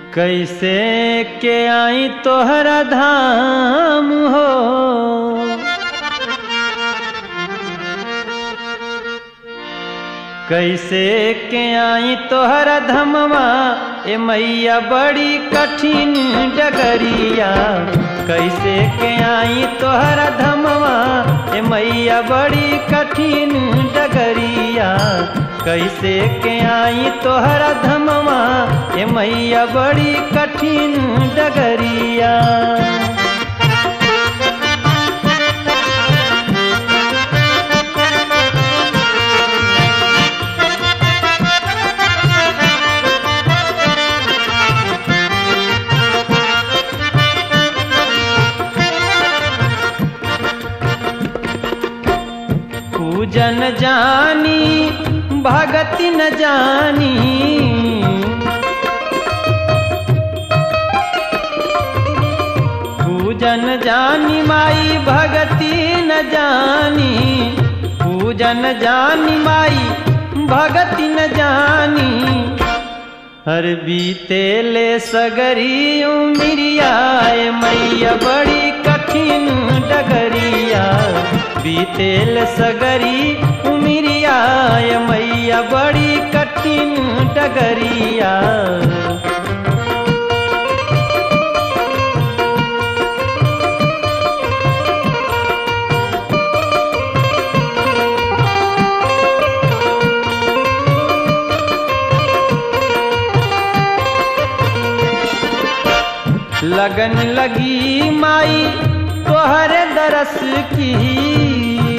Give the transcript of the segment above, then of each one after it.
कैसे के आई तोहरा धाम हो कैसे के आई तोहरा धमवा ए मैया बड़ी कठिन डगरिया कैसे के आई तोहरा धमवा ए मैया बड़ी कठिन डगरिया कैसे के आई तोहरा धमवा ए मैया बड़ी कठिन डगरिया पूजन जानी भगति न जानी पूजन जानी माई भगति न जानी पूजन जानी माई भगति न जानी हर बीते ले सगरी उमिरिया मैया बड़ी कठिन डगरिया बीतेल सगरी उमिरिया मैया बड़ी कठिन डगरिया लगन लगी माई तोहर दरस की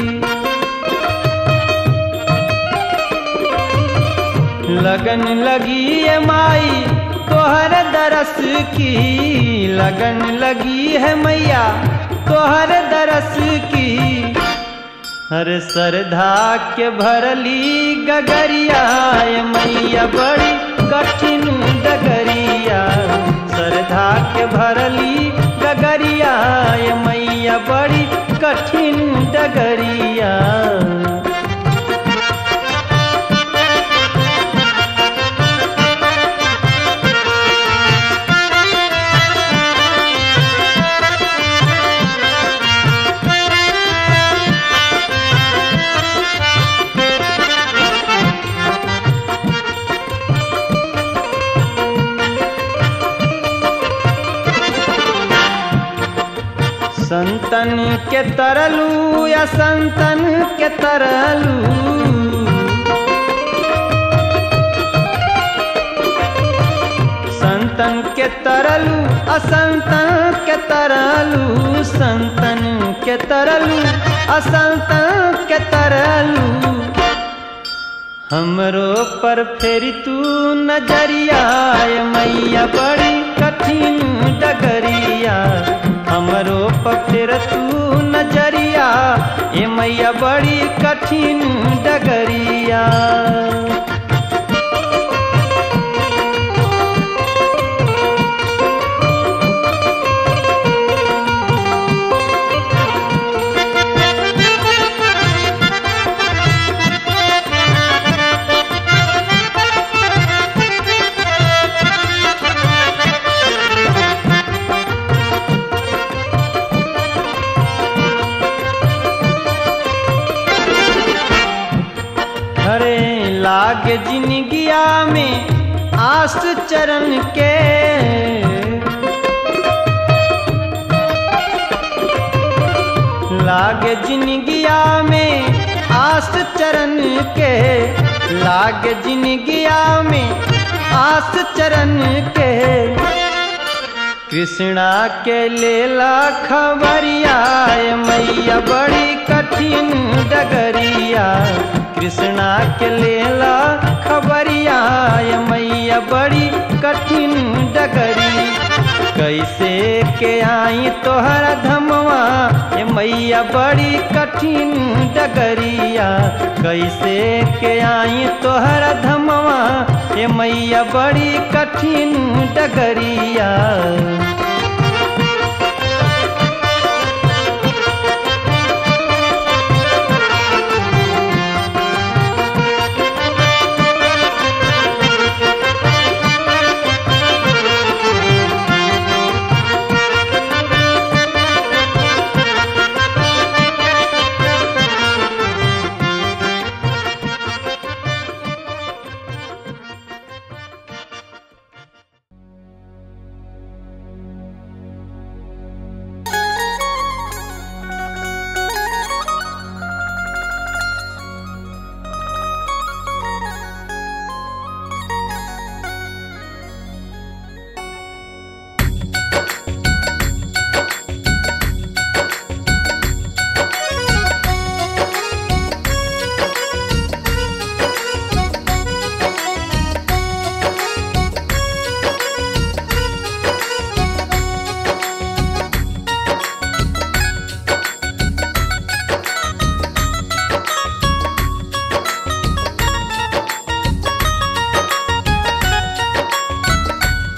लगन लगी है माई तोहर दरस की लगन लगी है मैया तोहर दरस की हर सरधा के भरली गगरिया मैया बड़ी कठिन डगरिया सरधा के भरली डगरिया मैया बड़ी कठिन डगरिया संतन के तरलू या संतन के तरलू संतन के तरलू असंतन के तरलू संतन के तरलू असंतन के तरलू हमरो पर फेरी तू नजरिया मैया बड़ी कठिन डगरिया हमरो पफिर तू नजरिया ए मैया बड़ी कठिन डगरिया हरे लाग जिनगिया में आस चरण के लाग जिनगिया में आस चरण के लाग जिनगिया में आस चरण के कृष्णा के लेला खबरिया मैया बड़ी कठिन डगरिया कृष्णा के लेला खबरिया मैया बड़ी कठिन डगरी कैसे के आई तोहरा धमवा ए मैया बड़ी कठिन डगरिया कैसे के आई तोहरा धमवा ए मैया बड़ी कठिन डगरिया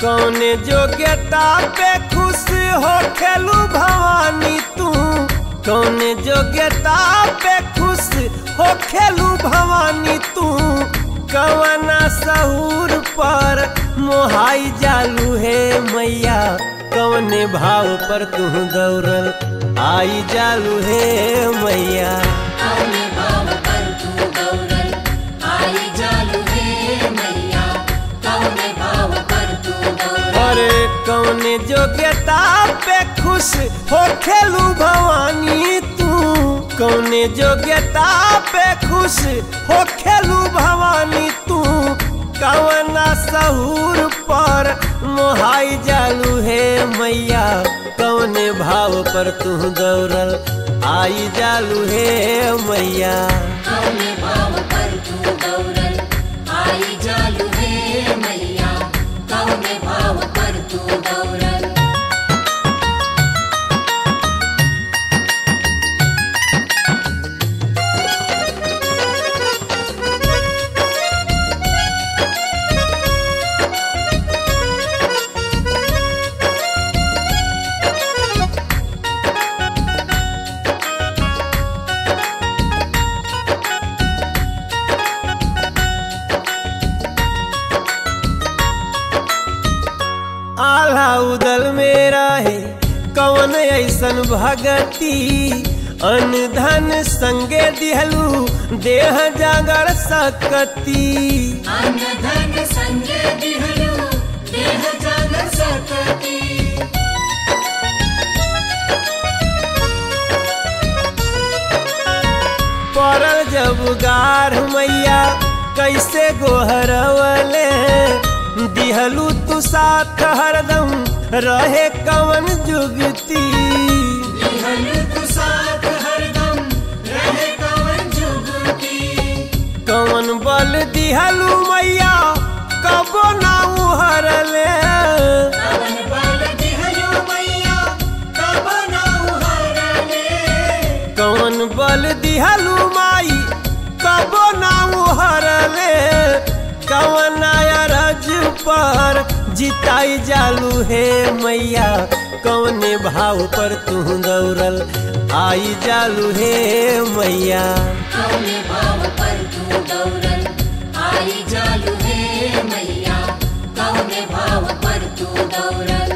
कौने जोग्यता पे खुश हो खेलू भवानी तू कौने जोग्यता पे खुश हो खेलू भवानी तू कवना सहूर पर मोहाई जालू है मैया कौने भाव पर तू दौड़ल आई जालू है मैया कौने भाव पर तू गौरल आई जालू हे मैया कौने भाव पर तू गौरल अरे कौने जोग्यता पे खुश हो खेलू भवानी तू कौने जोग्यता पे खुश हो खेलू भवानी तू कवना सहूर पर मोहाई जालू है मैया कौने भाव पर तू दौड़ल आई जालू है मैया कौने भाव पर तू गौरल आई जालू हे मैया कौने भाव पर तू गौरल आल्हा उदल मेरा है कवन ऐसन भगती अन धन संगे दिहलू देह जागर सकती अन्न धन संजय दिहलू देह जग सकती पड़ल जब गार मैया कैसे गोहरवले दिहलू तू साथ हरदम रहे कवन जुगती दिहलू तू साथ हरदम रहे कवन जुगती कवन बल दिहलू मैया कबो ना उहरले कवन बल दिहलू मैया कब ना उहरले कौन बल दिहलू माई कबो ना उहरले कवन अरज पर जिताई जालू हे मैया कौने भाव पर तू दौड़ल आई जालू हे मैया कौने भाव पर तू गौरल आई जालू हे मैया कौने भाव पर तू गौरल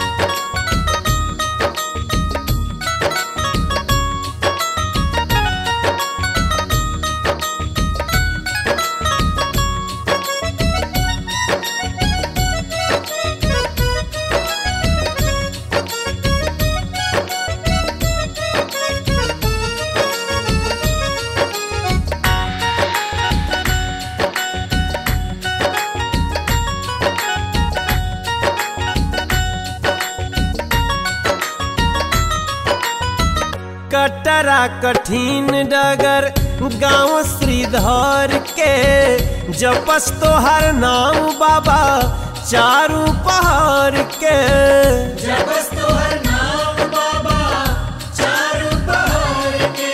कटरा कठिन डगर गांव श्रीधर के जपस तोहर नाम बाबा चारू पहाड़ के जबस तोहर नाम बाबा चारू पहाड़ के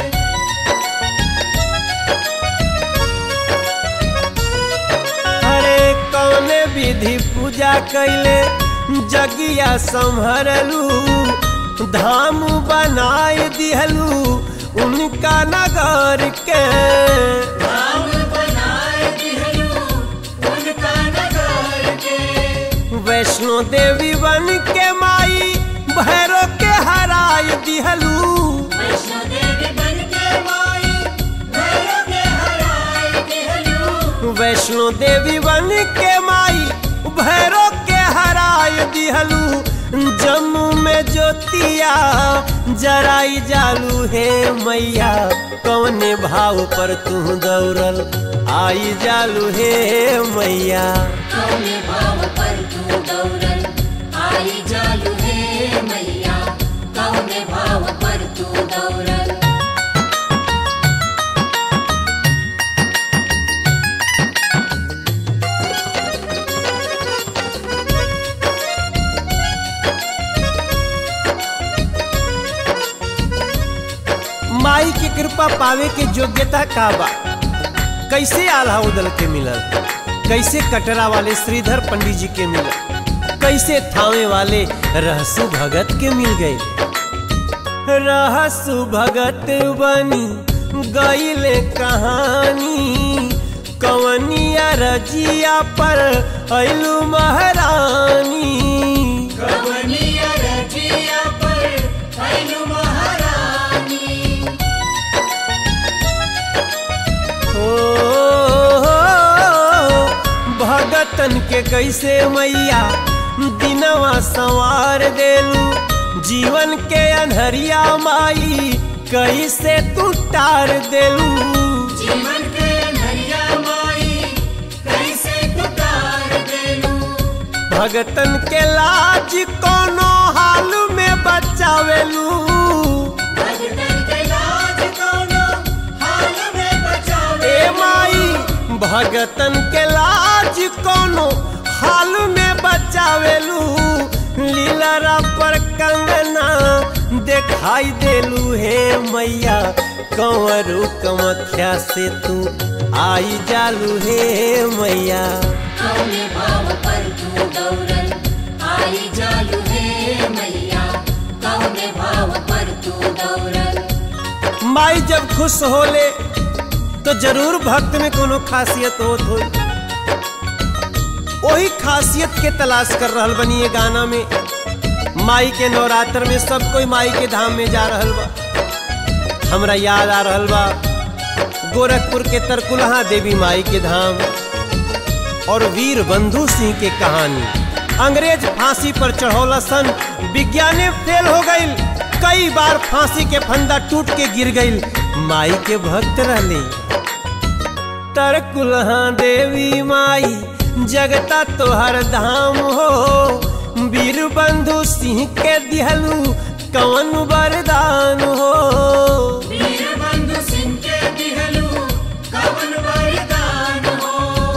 हरे कौने विधि पूजा कैले जगिया संभरलू धाम बनाए दिहलू उनका नगर के राम बनाए दिहलू उनका नगर के वैष्णो देवी बन के माई भैरो के हराय दिहलू वैष्णो देवी बन के माई भैरव के हराए दिहलू वैष्णो देवी बन के माई भैरो के हराय दिहलू जम्मू में ज्योतिया जराई जालू हे मैया कौने भाव पर तू दौड़ल आई जालू हे मैया कौने भाव पर तू गौरल आई जालू हे मैया कौने भाव पर तू गौरल माई की कृपा पावे के योग्यता का बा कैसे आल्हा उदल के मिलल कैसे कटरा वाले श्रीधर पंडित जी के मिलल कैसे थावे वाले रहसु भगत के मिल गए रहसु भगत बनी गईले कहानी कवनिया रजिया पर ऐलू महारानी कवनिया रजिया पर भैलू महारानी ओ भगतन के कैसे मैया दिनवा संवार देलू जीवन के अनहरिया माई कैसे तू टार देलू जीवन के नरिया माई कैसे तुकार देलू भगतन के लाज कोनो हाल में बचावेलू भगतन के लाज कोनो हाल में बचावे ए माई भगतन के लाज कोनो हाल में बचावेलू लीलरा पर कंगना दिखाई देलू हे मैया कंवरू कमख्या से तू आई जालू हे मैया कौने भाव पर तू दौड़ल आई जालू हे मैया कौने भाव पर तू दौड़ल माई जब खुश होले तो जरूर भक्त में कोनो खासियत होत होई वही खासियत के तलाश कर रहल बनी ये गाना में माई के नवरात्र में सब कोई माई के धाम में जा रहल बा हमरा याद आ रहल बा गोरखपुर के तरकुलहा देवी माई के धाम और वीर बंधु सिंह के कहानी अंग्रेज फांसी पर चढ़ौला सन विज्ञाने फेल हो गईल कई बार फांसी के फंदा टूट के गिर गईल माई के भक्त रहले तरकुलहा देवी माई जगता तोहर धाम हो वीर बंधु सिंह के दिहलू कवन वरदान हो वीर बंधु सिंह के दिहलू कवन वरदान हो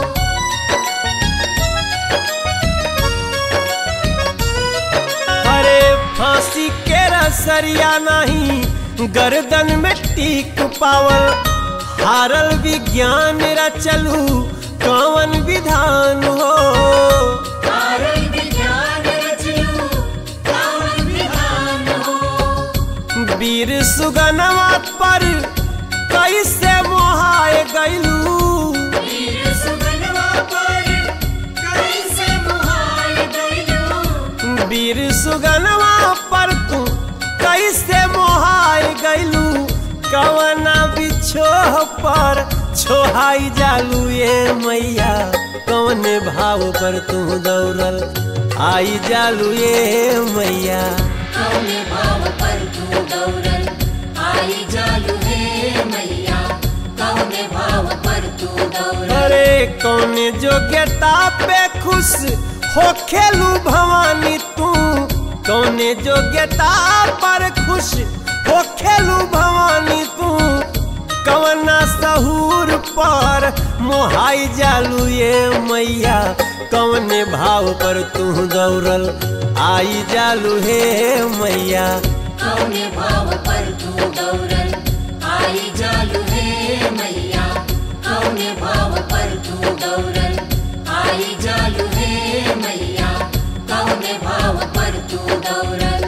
अरे फांसी के रसरिया नहीं गर्दन में टीक पावल हारल विज्ञान रचलू कवन विधान हो कारण विज्ञान रचलू कवन विधान हो वीर सुगनवा पर कैसे मोहाए गईलू वीर सुगनवा पर कैसे मुहाल गइलू वीर सुगनवा पर तू कैसे मोहाए गईलू कवना बिछोह पर छोहाई जालू ये मैया कवने भाव पर तू दौड़ल आई जालू ये मैया कौने भाव पर तू दौड़ल आई जालू हे मैया कौने भाव पर तू दौड़ल अरे कौने जोग्यता पे खुश हो खेलू भवानी तू कौने जोग्यता पर खुश हो खेलू भवानी तू कवना सहूर पर मोहाई जालू ये मैया कवने भाव पर तू दौड़ल आई जालू हे मैया कौने भाव पर तू दौड़ल आई जालू हे मैया कौने भाव पर तू दौड़ल आई जालू हे मैया कौने भाव पर तू दौड़ल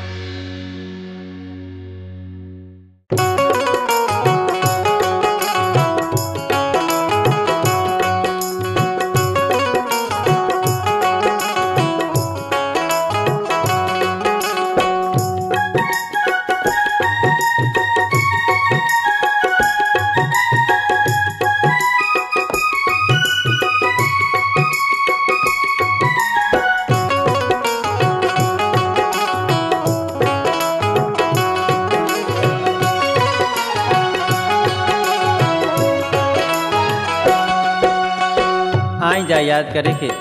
आई जा याद करे के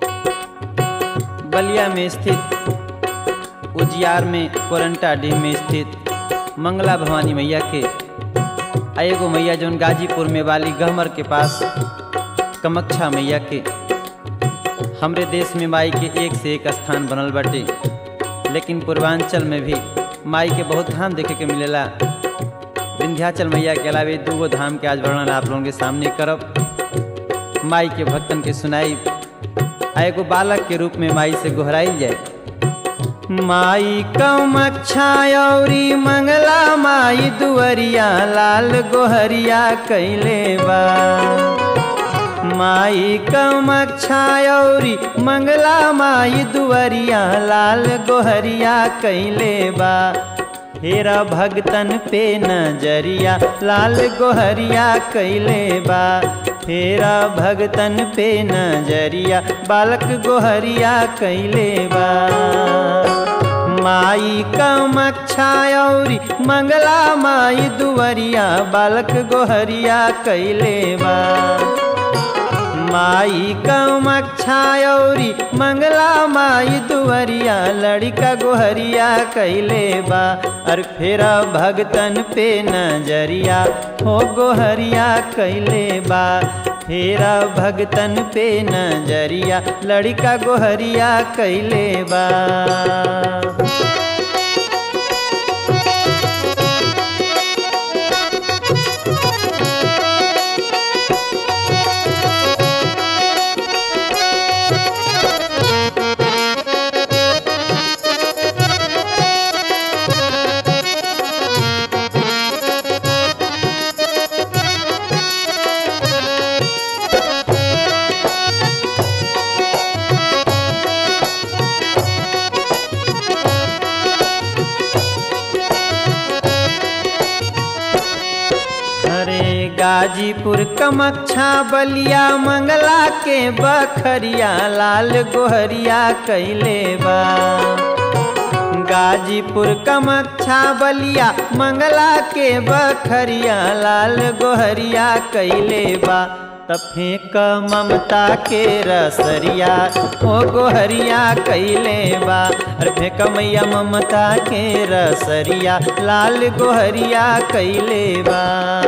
बलिया में स्थित उजियार में कोरंटा डीह में स्थित मंगला भवानी मैया के आ एगो मैया जौन गाजीपुर में वाली गहमर के पास कमक्षा मैया के हमरे देश में माई के एक से एक स्थान बनल बाटे लेकिन पूर्वांचल में भी माई के बहुत धाम देखे के मिलेला विंध्याचल मैया के अलावे दूगो धाम के आज वर्णन आप लोगों के सामने करब माई के भक्तन के सुनाई आ एगो बालक के रूप में माई से गोहराइल जाए माई कमक्षा औरी मंगला माई दुअरिया लाल गोहरिया कैले बा माई कमक्षा औरी मंगला माई दुअरिया लाल गोहरिया कैले बा हेरा भगतन पे नजरिया लाल गोहरिया कैले बा हेरा भगतन पे नजरिया बालक गोहरिया कैले बा माई कमक्षा औरी मंगला माई दुवरिया बालक गोहरिया कैले बा माई कमक्षा औरी मंगला माई दुवरिया लड़का गोहरिया कैले बा और फेरा भगतन पे नजरिया हो गोहरिया कैले बा फेरा भगतन पे नजरिया लड़का गोहरिया कैले बा अरे गाजीपुर कमक्षा बलिया मंगला के बखरिया लाल गोहरिया कैले बा गाजीपुर कमक्षा बलिया मंगला के बखरिया लाल गोहरिया कैले बा त फेंक ममता के रसरिया ओ गोहरिया कैले बा अरे फेंक मैया ममता के रसरिया लाल गोहरिया कैले बा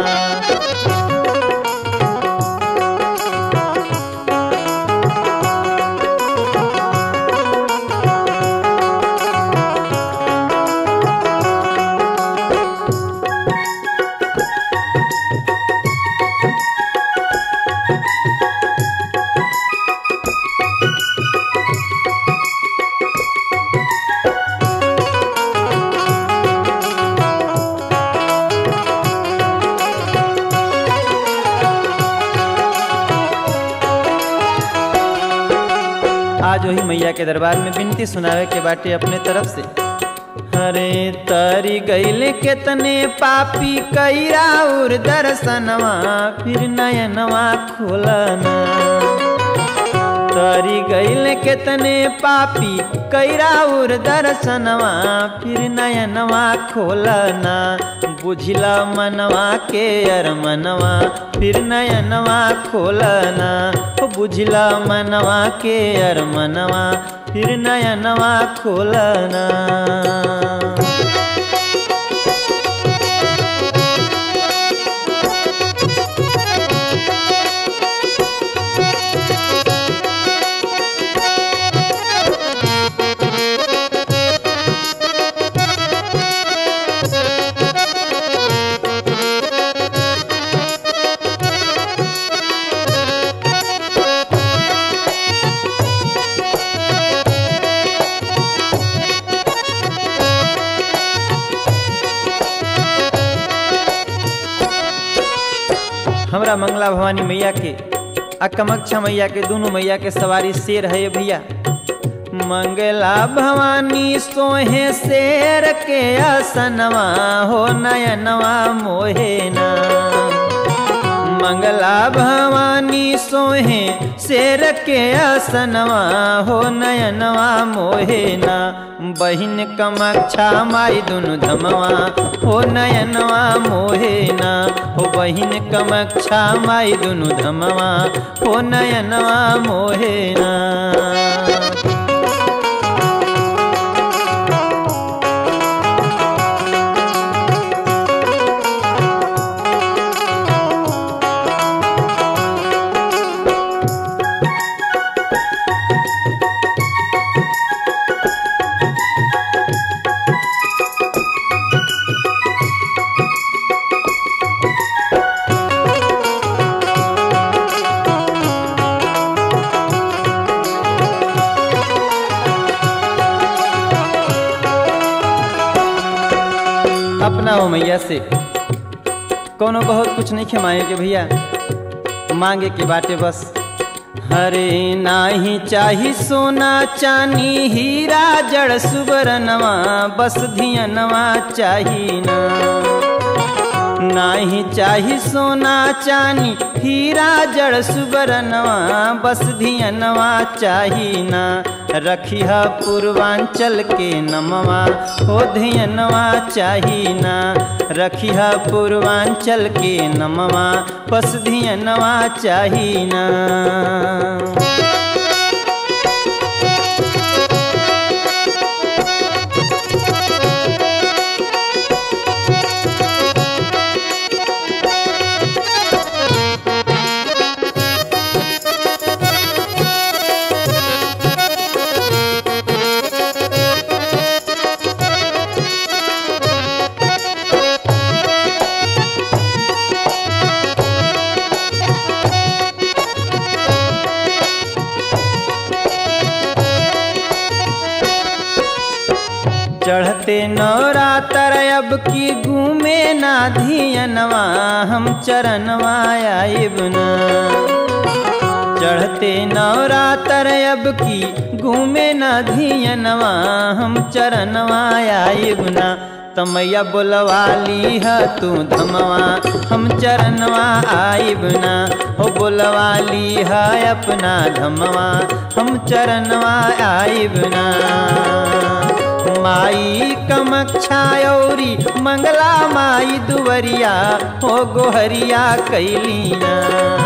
आज वही मैया के दरबार में विनती सुनावे के बाटे अपने तरफ से हरे तरी गैल केतने पापी कैरा उर दर्शनवा फिर नयनवा खोलना तरी गैल केतने पापी कैरा उर दर्शनवा फिर नयनवा खोलना बुझला मनवा के अरमनवा फिर नयनवा खोलना हो बुझला मनवा के अरमनवा फिर नयनवा खोलना हमरा मंगला भवानी मैया के आ कमक्षा मैया के दोनों मैया के सवारी शेर है भैया मंगला भवानी सोहे शेर के असनवा हो नयनवा मोहेना मंगला भवानी सोहे शेर के असनवा हो नयनवा मोहेना बहिन कमक्षा माई दुनु धमवा हो नयनवा मोहेना हो बहिन कमक्षा माई दुनु धमवा हो नयनवा मोहेना अपना हो मैया से कोनो बहुत कुछ नहीं खे मांगे के भैया मांगे के बाटे बस हरे नाही चाही सोना चानी हीरा जड़ सुबरनवा बस धियनवा चाही ना नाही चाही सोना चानी हीरा जड़ सुबरनवा बस धियनवा चाही ना रखिह पूर्वांचल के नमवा हो धियनवा चाही ना रखिह पूर्वांचल के नमवा बस धियनवा चाही ना चढ़ते नवरातर अब की घूमे ना धियनवा हम चरणवा आइब ना चढ़ते नवरातर अब की घूमे ना धियनवा हम चरणवा आइब ना तमैया बोलवाली है तू धमवा हम चरणवा आइब ना हो बोलवाली है अपना धमवा हम चरणवा आइब ना माई कमक्षायौरी मंगला माई दुवरिया हो गोहरिया कैलीना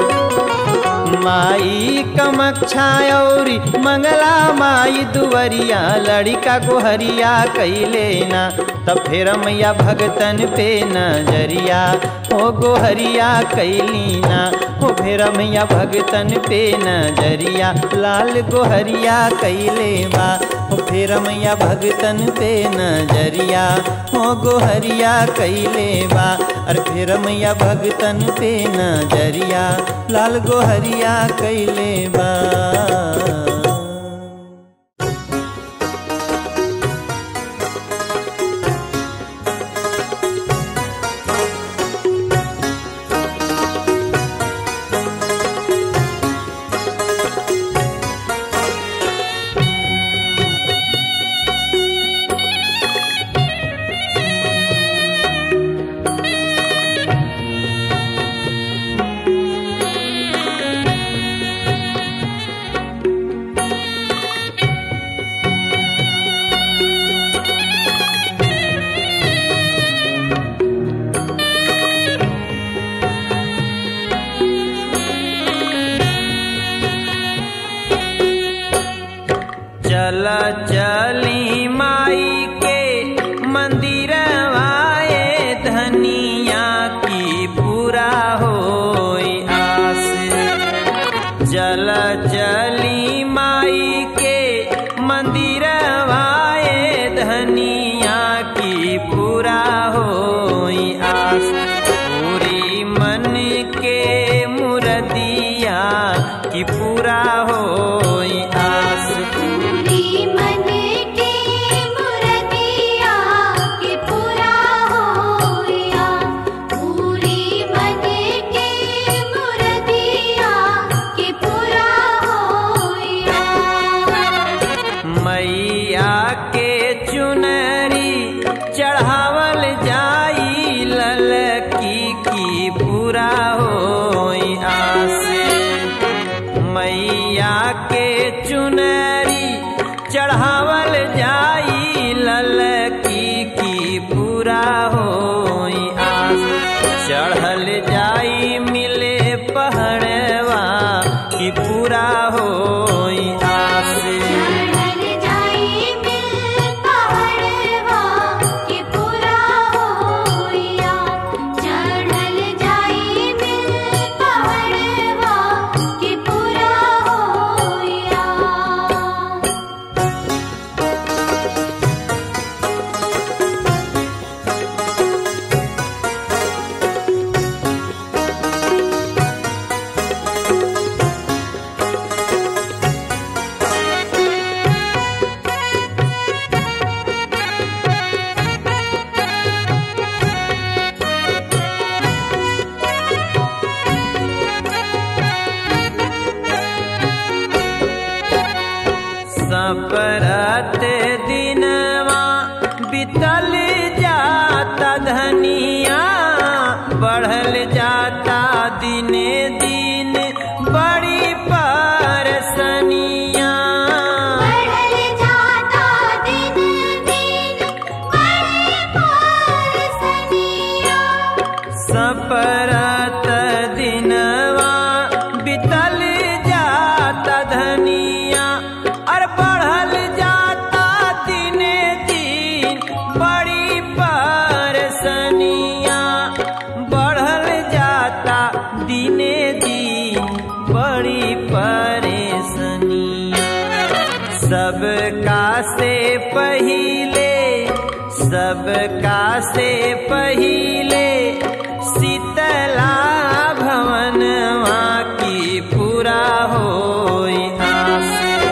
माई कमक्षायौरी मंगला माई दुवरिया लड़िका गोहरिया कैलेना तब फिर मैया भगतन पे नजरिया हो गोहरिया कैलीना हो फिर मैया भगतन पे नजरिया लाल गोहरिया कैले बा हो फिर मैया भगतन पे नजरिया हो गोहरिया कैले बा अरे फिर मैया भगतन पे नजरिया लाल गोहरिया कैले बा चल चली माई के मंदिर आए धनिया की पूरा हो आस चल चली माई के मंदिर आए धनिया की पूरा हो आस पूरी मन के मुरदिया की पूरा हो आस पूरी मन के मुरदिया के पूरा होया पूरी मन के मुरदिया के पूरा होया मैया के चुनरी चढ़ावल जाई ललकी की पूरा हो आस मैया के सपरत दिनवा बितल जाता धनिया बढ़ल जाता दिने दिन बड़ी परसनिया बढ़ल जाता दिन दिन बड़े परसनिया सपरत दिनवा बितल जाता धनिया और बढ़ल जाता दिने दिन बड़ी परसनिया बढ़ल जाता दिने दिन बड़ी परेशानिया सबका से पहिले सबका से पहिले शीतला भवनवा की पूरा हो आस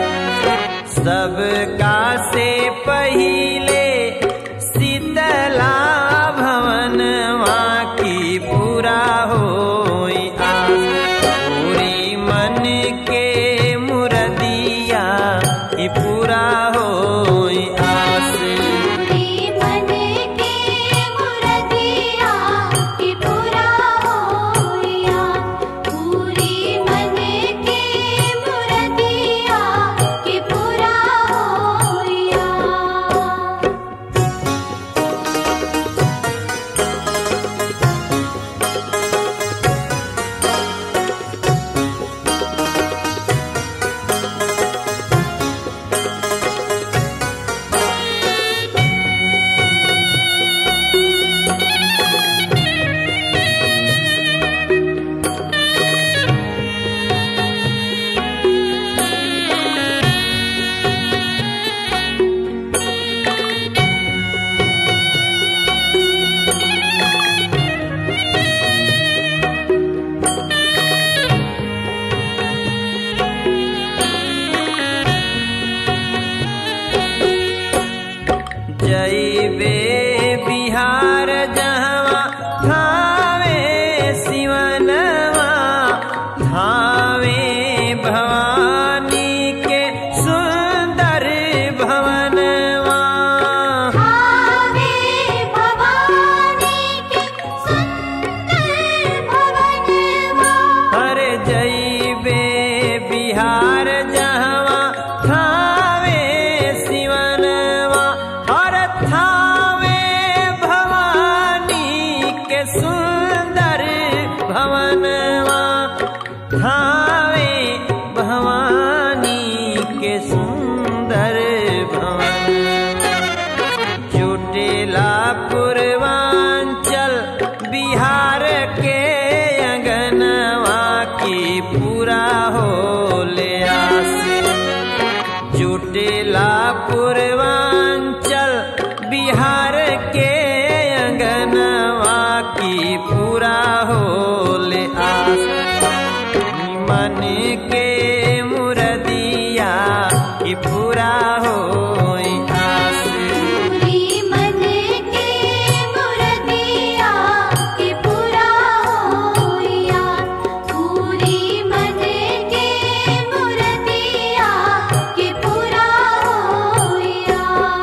सबका से पहिले शीतला भवनवा की पूरा हो आस पूरी मन के मुरदिया की पूरा हो आस पूरी मन के मुरदिया कि पूरा होया पूरी मन के मुरदिया कि पूरा होया जैबे बिहार जहवा थावे शिवनवा थावे भवानी के सुंदर भवनवा भावे भवानी के सुंदर भवनवा हर जैबे बिहार जहवा थावे शिवनवा हर थावे भवानी के सुंदर भवनवा थावे भवानी के सुंदर भवन जुटेला पूर्वांचल बिहार के अंगनवा की पूरा हो ले आस जुटेला पूर्वांचल बिहार के अंगनवा की पूरा हो ले आस मन के मुरदिया की पूरा हो आस पूरी मन के मुरदिया कि पूरा होया पूरी मन के मुरदिया कि पूरा होया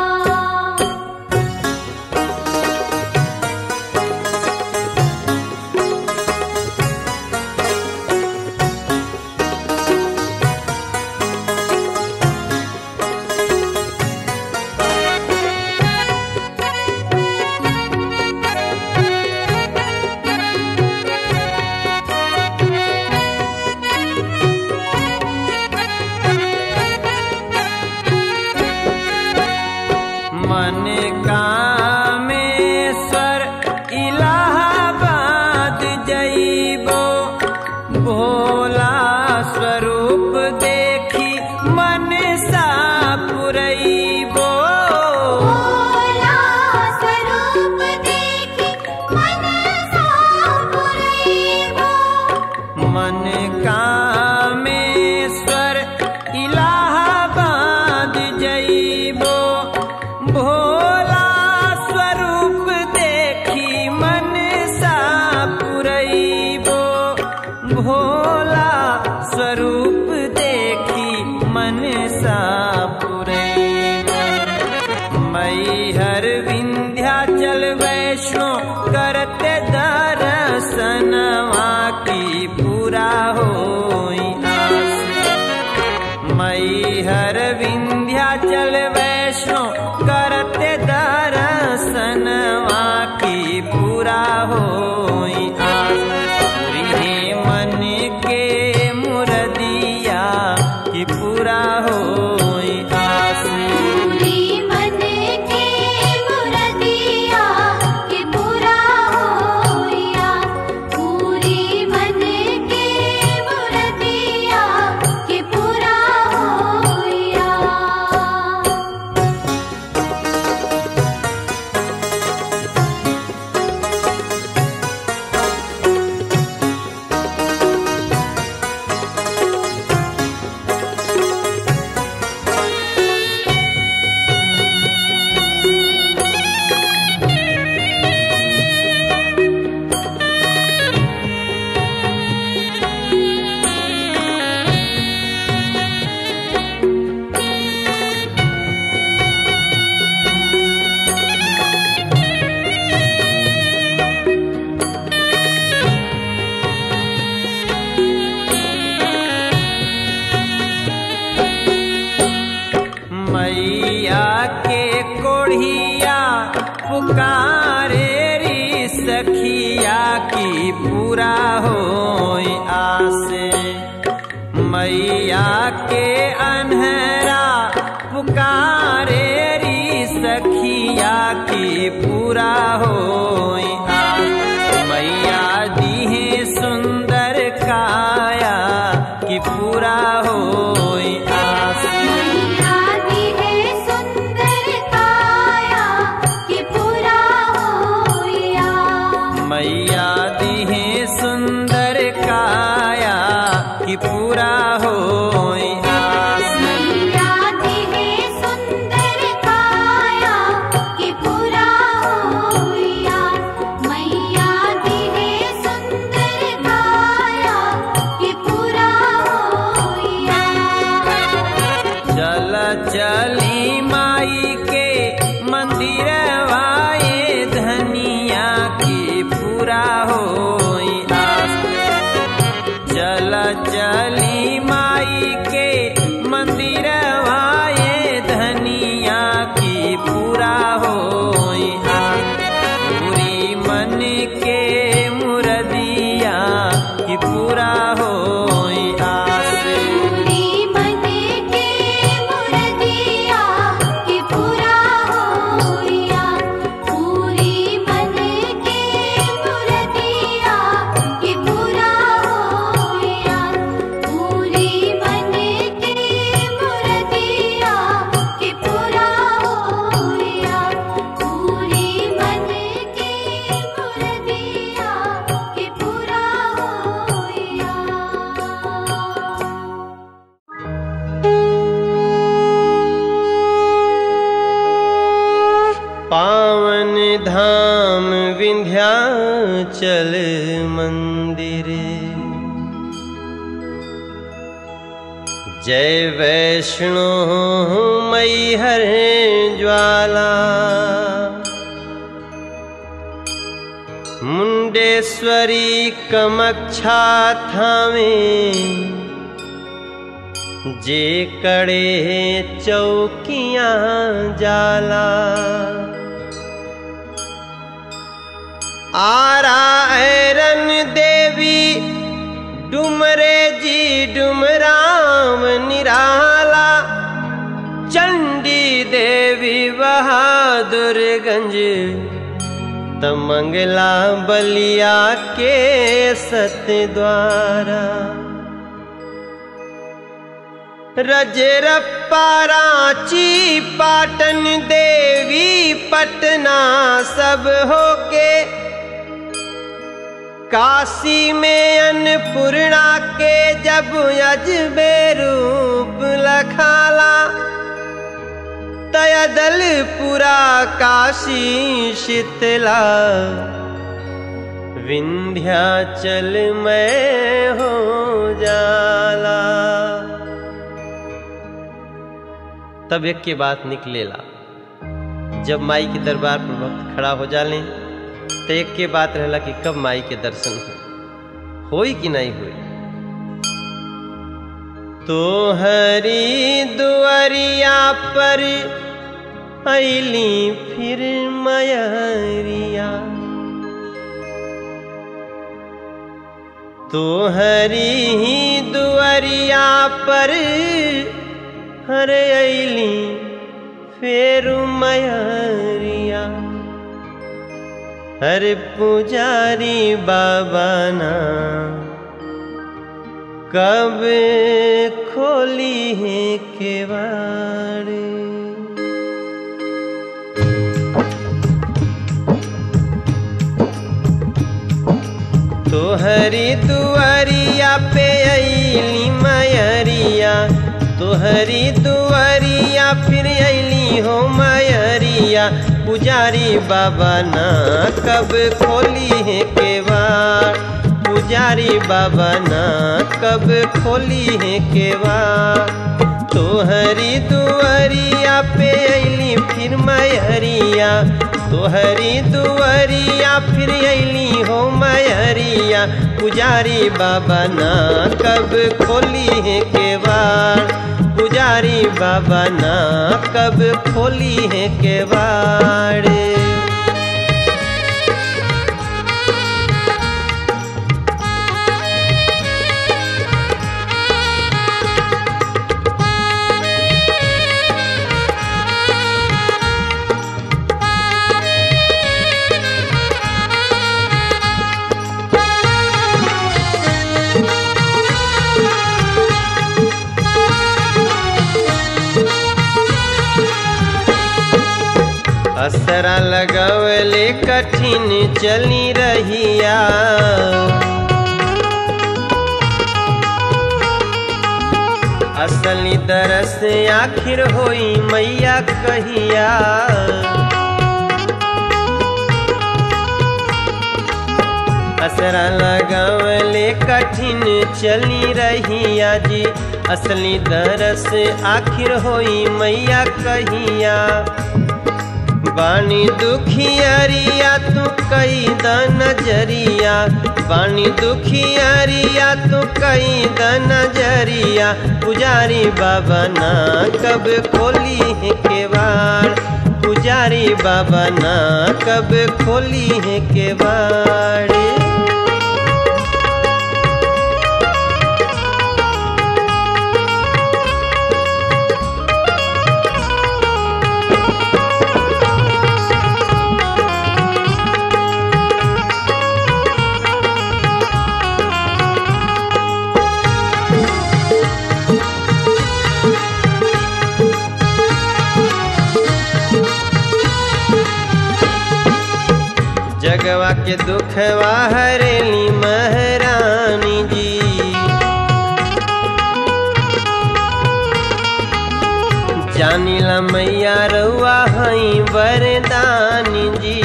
मन कामेश्वर इलाहाबाद जइबो भोला स्वरूप देखी मन सा पुरैबो भोला स्वरूप देखी मन सा पुरैबो मन कामेश्वर इलाहाबाद जइबो भोला स्वरूप देखी मन सा पुरैबो भोला स्वरूप देखी मन सा पुरैबो पूरा हो आसे मैया के अनहरा पुकारे री सखिया की पूरा हो मैया दीहे सुंदर काया की पूरा हो आस मैया दी है सुंदर काया कि पूरा होया मैया दीहे सुंदर काया की पूरा हो आस मैया दी है सुंदर काया कि पूरा होया मैया दी है सुंदर काया कि पूरा होया चल चली माई के मंदिर वाए धनिया की पूरा हो आस चल चली माई के मंदिर वाए धनिया की पूरा हो आस पूरी मन के मुरदिया की पूरा हो आस पूरी मन के मुरदिया कि पूरा होया पूरी मन के मुरदिया कि पूरा होया पूरी मन के मुरदिया कि पूरा होया पूरी मन के मुरदिया कि पूरा होया पावन धाम विंध्याचल मंदिर जय वैष्णो मैहर ज्वाला मुंडेश्वरी कमक्षा थामे जे कड़े चौकियां जाला आरा ऐरन देवी डुमरे जी डुमराम निराला चंडी देवी बहादुरगंज तमंगला बलिया के सतद्वारा रजरप्पा रांची पाटन देवी पटना सब होके काशी में अन्नपूर्णा के जब अजबे रूप लखाला तयदलपुरा काशी शीतला विंध्याचल में हो जाला तब एक के बात निकलेला जब माई के दरबार पर भक्त खड़ा हो जाले तो एक के बात रहला कि कब माई के दर्शन हो होई कि नहीं होई तो हरी दुआरिया पर ऐली फिर मयरिया तो हरी ही दुआरिया पर हर ऐली फेर मयरिया हर पुजारी बाबा ना कब खोली है केवाड़ तोहरी दुआरिया पे अली मयरिया तोहरी दुआरिया फिर अली हो मयरिया पुजारी बाबा ना कब खोली है केवाड़ पुजारी बाबा ना कब खोली है केवाड़ तोहरी दुआरिया पे अली फिर मयरिया तोहरी दुआरिया फिर अली हो मयरिया पुजारी बाबा ना कब खोली है केवाड़ पुजारी बाबा ना कब खोली है केवाड़ असरा लगवले कठिन चली रहिया असली दरस आखिर होई मैया कहिया असरा लगावले कठिन चली रहिया जी असली दरस आखिर होई मैया कहिया बानी दुखियरिया तू कई द नजरिया बानी दुखियरिया तू कई द नजरिया पुजारी बाबा ना कब खोली है केवाड़ पुजारी बाबा ना कब खोली है केवाड़ जगवा के दुखवा हरेली महरानी जी जानिला मैया रउआ हई वरदानी जी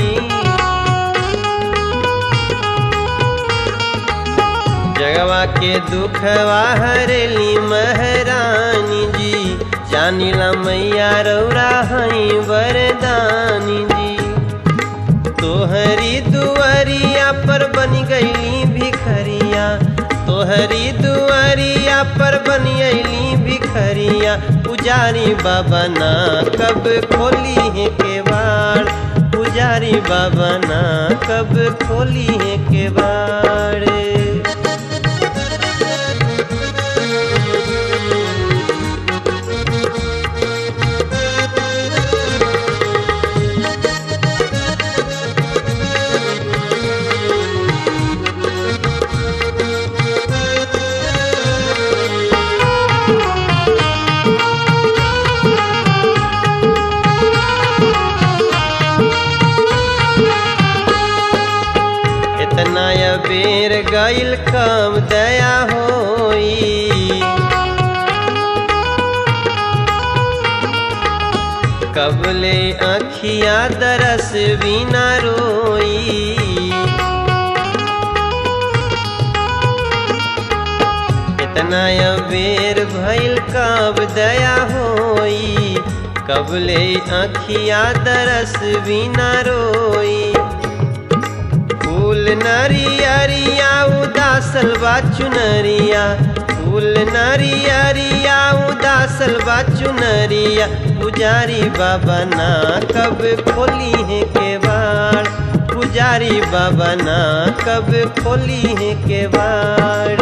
जगवा के दुखवा हरेली महरानी जी जानिला मैया रउरा हई वरदानी जी तोहरी दुआरिया पर बन गईली भिखरिया तोहरी दुआरिया पर बन गईली भिखरिया पुजारी बाबा ना कब खोली है केवाड़ पुजारी बाबा ना कब खोली है केवाड़ इतना या बेर गईल कम दया होई कबले आखिया दरस बिना रोई इतना या बेर भइल कब दया होई कबले आखिया दरस बिना रोई फूल नरियरिया उदासल बा चुनरिया फूल नरियरिया उदासल बा चुनरिया पुजारी बाबा ना कब खोली है केवाड़ पुजारी बाबा ना कब खोली है केवाड़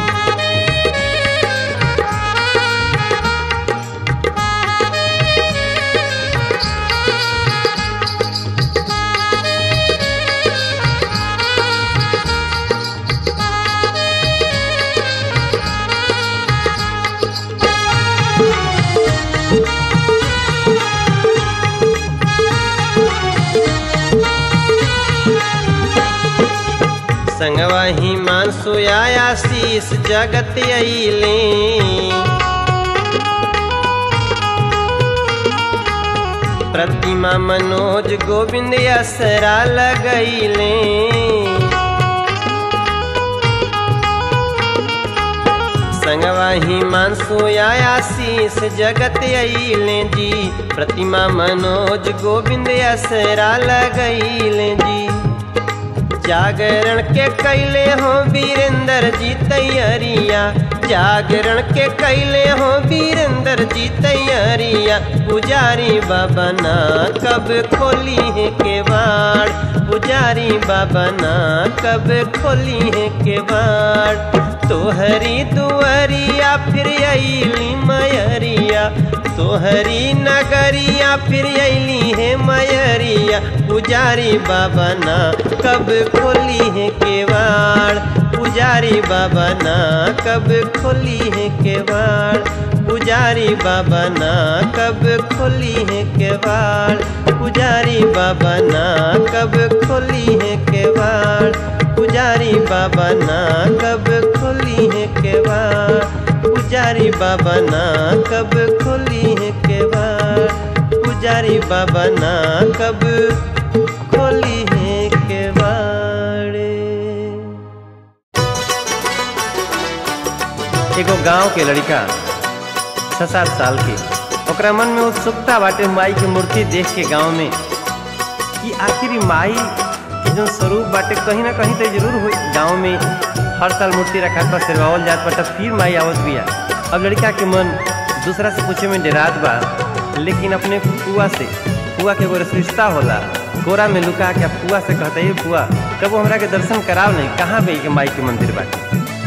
संगवा ही मानसु आया शीस जगत अइले प्रतिमा मनोज गोविंद असरा लगैले संगवा ही मानसु आया शीस जगत अइले जी प्रतिमा मनोज गोविंद असरा लगैले जी जागरण के कैले हो वीरेंद्र जी तैयारिया जागरण के कैले हो वीरेंद्र जी तैयारिया पुजारी बाबा ना कब खोली है केवाड़ पुजारी बाबा ना कब खोली है केवाड़ तोहरी दुआरिया फिर अली मयरिया तोहरी नगरिया फिर अली है मयरिया पुजारी बाबा ना कब खोली है केवाड़ पुजारी बाबा ना कब खोली है केवाड़ पुजारी बाबा ना कब खोली है केवाड़ पुजारी बाबा ना कब खोली है केवाड़ पुजारी बाबा ना कब खोली है केवाड़ पुजारी बाबा ना कब खोली है केवाड़ पुजारी बाबा ना कब खोली है केवाड़ एगो गांव के लड़का छः सात साल के ओकरा मन में उत्सुकता बाटे माई के मूर्ति देख के गांव में कि आखिर ई माई के जो स्वरूप बाटे कहीं ना कहीं तो जरूर हो गांव में हर साल मूर्ति रखा था सिरवावल जात बा तब फिर माई आवत बिया अब लड़का के मन दूसरा से पूछे में डरात बा लेकिन अपने फुआ से फुआ के एगो रिश्ता होला कोरा में लुका के फुआ से कहता है फुआ कबो हमरा के दर्शन कराव नहीं कहाँ पे के माई के मंदिर बाटे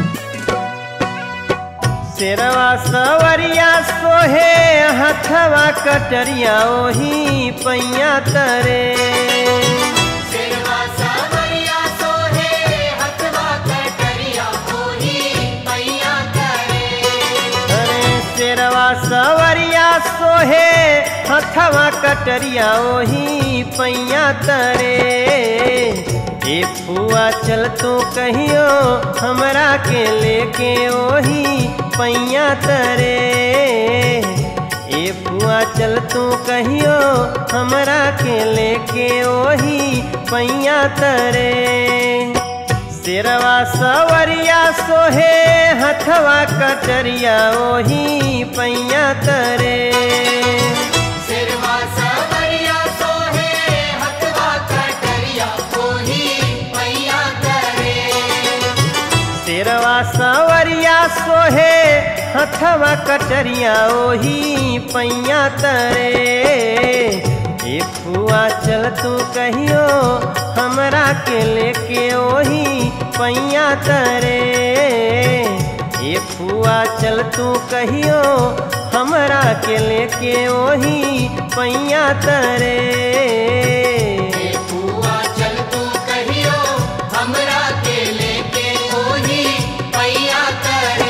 शेरवा सवरिया सोहे हथवा कटरिया ओही पैया तरे सिरवा सावरिया सोहे हथवा कटरिया होही पैया करे अरे शेरवा सवरिया सोहे हथवा कटरिया ओही पैया तरे ए फुआ चल तू कहियो हमरा के लेके ओही पैया तरे ए फुआ चल तू कहियो हमरा के लेके ओही पैया तरे शेरवा सवरिया सोहे हथवा कटरिया ओही पैया तरे सिरवा सावरिया सोहे हथवा कटरिया होही पैया करे शेरवा सवरिया सोहे हथवा कटरिया ओही पैया तरे ए फुआ चल तू कहियो हमरा के लेके ओही पैया तरे ए फुआ चल तू कहियो हमरा के लेके ओही पैया तरे ए फुआ चल तू कहियो हमरा के लेके होही पैया करे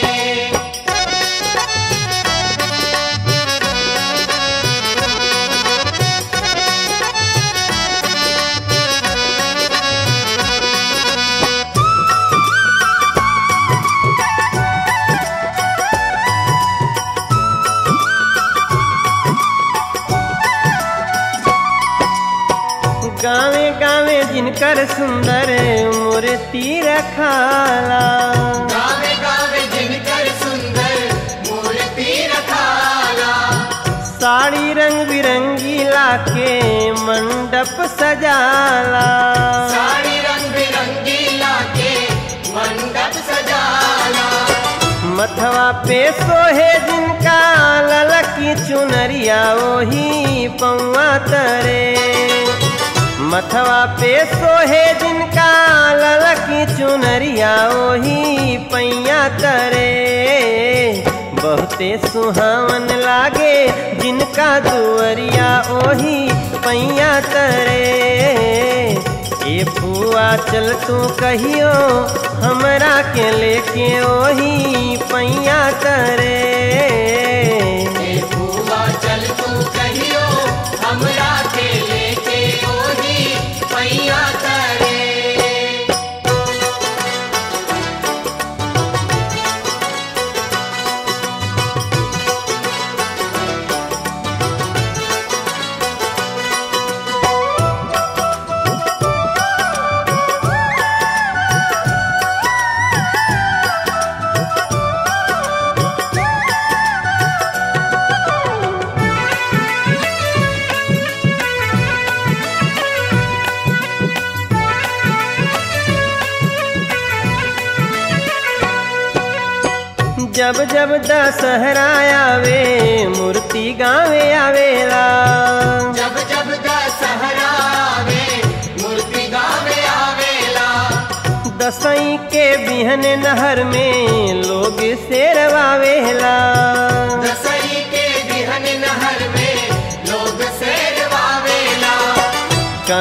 गावे गावे जिनकर सुंदर मूर्ति रखाला गावे गावे जिनकर सुंदर मूर्ति रखाला साड़ी रंग बिरंगी लाके मंडप सजाला साड़ी रंग बिरंगी लाके मंडप सजाला मथवा पे सोहे जिनका ललकी चुनरिया ओही पौआ तरे मथवा पे सोहे जिनका ललकी चुनरिया ओही पैया तरे बहुते सुहावन लागे जिनका दुअरिया ओही पैया तरे ए फुआ चल तू कहियो हमरा के लेके ओही पैया तरे ए फुआ चल तू कहियो हमरा के लेके ओही पैया करे जब जब दशहरा आवे मूर्ति गावे आवेला जब जब दशहरा आवे मूर्ति गावे आवेला दसई के बिहन नहर में लोग शेरवावेला दसई के बिहन नहर में लोग शेरवावेला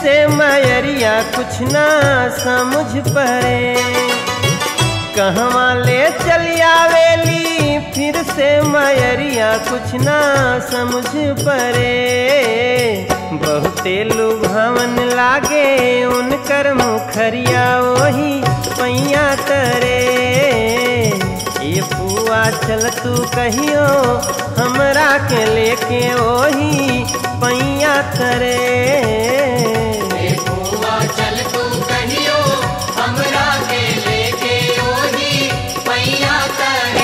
से मयरिया कुछ ना समझ पड़े कहवा ले चली आवेली फिर से मयरिया कुछ ना समझ पड़े बहुते लुभावन लागे उनकर मुखरिया वही पैया तरे ये पुआ चल तू कहियो हमरा के लेके ओही पैया तरे बुआ चल तू कहियो हमरा के लेके ओही पैया करे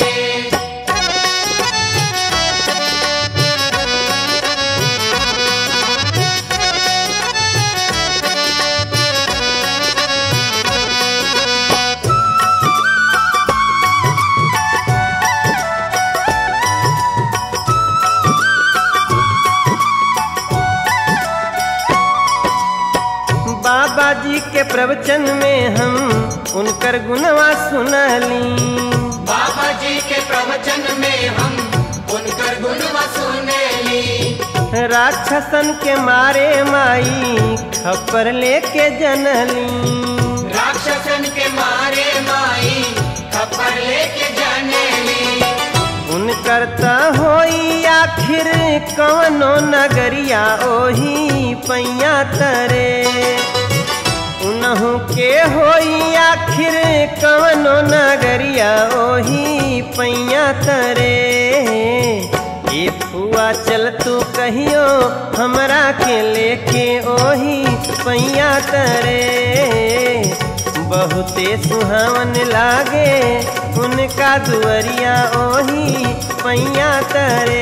बाबा जी के प्रवचन में हम उनकर गुणवा सुनली बाबा जी के प्रवचन में हम उनकर गुणवा सुनेली राक्षसन के मारे माई खपर लेके जनली राक्षसन के मारे माई खपर लेके जानेली उनकर त होई आखिर कवनो नगरिया ओही पैया तरे उनहु के होई आखिर कवनो नगरिया ओही पैया तरे ये फुआ चल तू कहियो हमरा के लेके ओही पैया तरे बहुते सुहावन लागे उनका दुअरिया ओही पैया तरे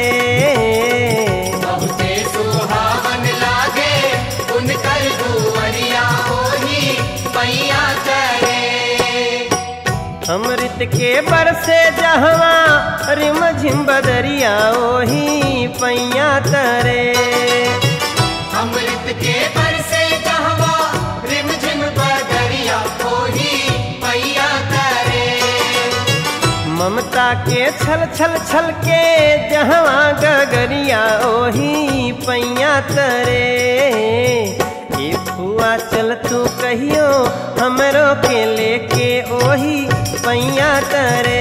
बहुते सुहावन लागे उनकर दुवरिया ओही पैया करे अमृत के बरसे जहवा रिम झिम बदरिया ओही पैया तरे अमृत के बरसे कहवा रिम झिम बदरिया ओही पैया करे ममता के छल छल छल के जहवा गगरिया ओही पैया तरे ये फुआ चल तू कहियो हमरो के लेके ओही पैया तरे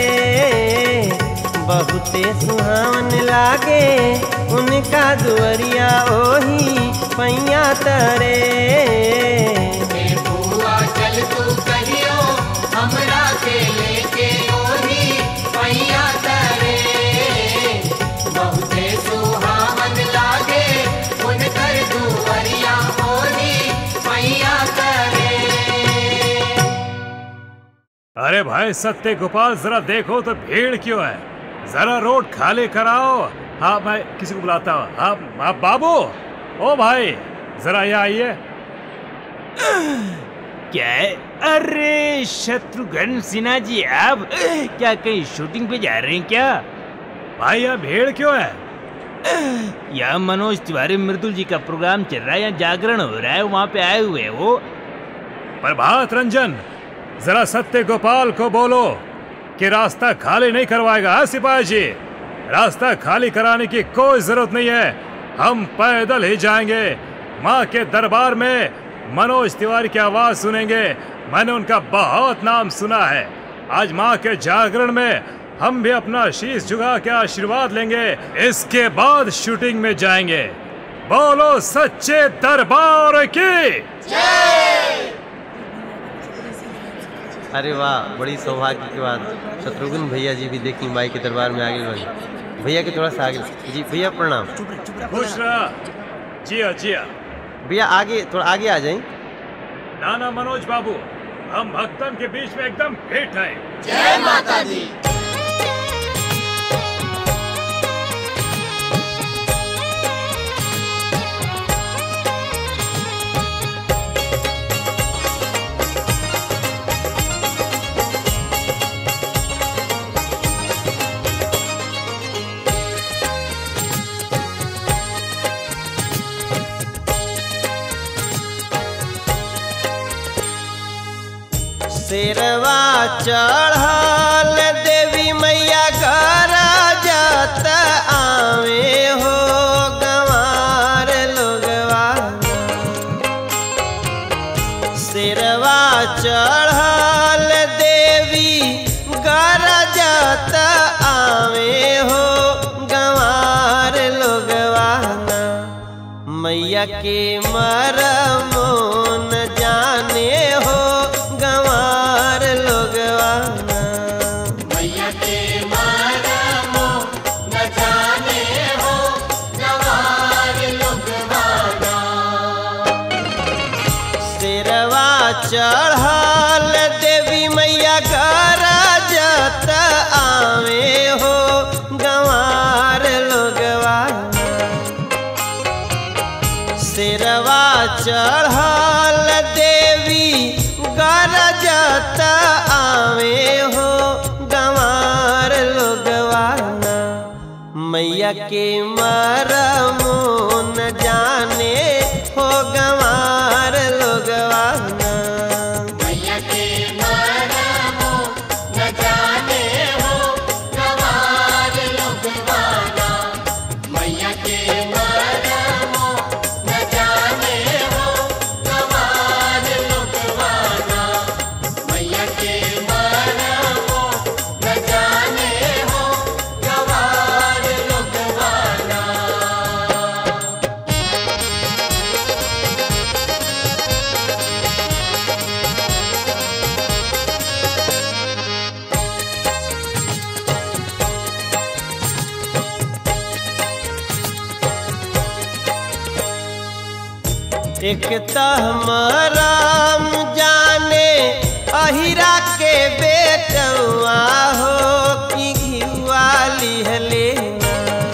बहुते सुहावन लागे उनका दुअरिया ओही पैया तरे ए बुआ चल तू कहियो हमरा के लेके ओही पैया करे बहुते सुहावन लागे उनकर दुवरिया ओही पैया करे अरे भाई सत्य गोपाल जरा देखो तो भीड़ क्यों है जरा रोड खाली कराओ हाँ मैं किसी को बुलाता हूँ हाँ आप बाबू ओ भाई जरा यहाँ आइए क्या है अरे शत्रुघ्न सिन्हा जी आप क्या कहीं शूटिंग पे जा रहे हैं क्या भाई यहाँ भीड़ क्यों है यहाँ मनोज तिवारी मृदुल जी का प्रोग्राम चल रहा है यहाँ जागरण हो रहा है वहाँ पे आए हुए हैं वो प्रभात रंजन जरा सत्य गोपाल को बोलो कि रास्ता खाली नहीं करवाएगा हाँ सिपाही जी रास्ता खाली कराने की कोई जरूरत नहीं है हम पैदल ही जाएंगे माँ के दरबार में मनोज तिवारी की आवाज सुनेंगे मैंने उनका बहुत नाम सुना है आज माँ के जागरण में हम भी अपना शीश झुका के आशीर्वाद लेंगे इसके बाद शूटिंग में जाएंगे बोलो सच्चे दरबार की अरे वाह बड़ी सौभाग्य की बात शत्रुघ्न भैया जी भी देखी माई के दरबार में आगे बढ़े भैया के थोड़ा सा आगे जी भैया प्रणाम खुश रहा जिया जिया भैया आगे थोड़ा आगे आ जाए नाना मनोज बाबू हम भक्तन के बीच में एकदम फिट हैं जय माता दी शेरवा चढ़ल देवी मैया घर जात आवे हो गंवार लोगवा मैया के मरमो न जाने हो गंवार लोगवाना मैया के मरमो न जाने हो गवार लोगवाना शेरवा चढ़ल देवी मैया गरजत आवे हो गंवार लोगवाना शेरवा चढ़ल देवी गरजत आवे हो गंवार लोगवाना मैया के मरमो न जाने हो गंवार लोगवाना मैया के मरमो न जाने हो गवार लोगवाना मैया के मरमो न जाने हो गवार लोगवाना मैया के मरमो न जाने हो गवार लोगवाना एक तहमराम जाने अहिरा के बेटवा हो कि घिवाली लेना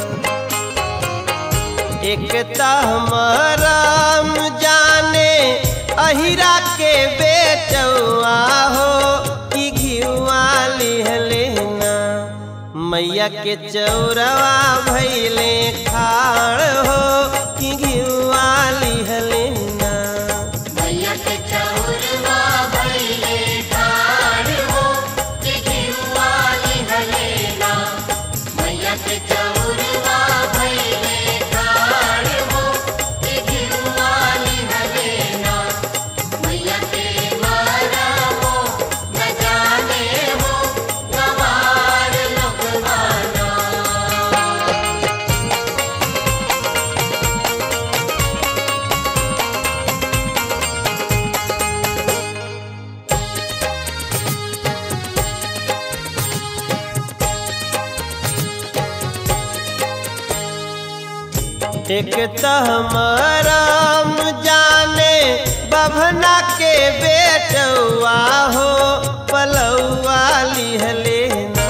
एक तहमराम जाने अहिरा के बेटवा हो कि घिवाली लेना मैया के चौरवा भैले खाड़ हो कि घिवाली लेना मैया के चौरवा भइले ठाड़ हो कि घिउवाली हलेना मैया के चौरवा भइले ठाड़ हो कि घिउवाली हलेना मैया के मरमो न जाने हो गवार लोगवाना एक तहमराम जाने बभना के बेटवा हो पलौआ लिहलेना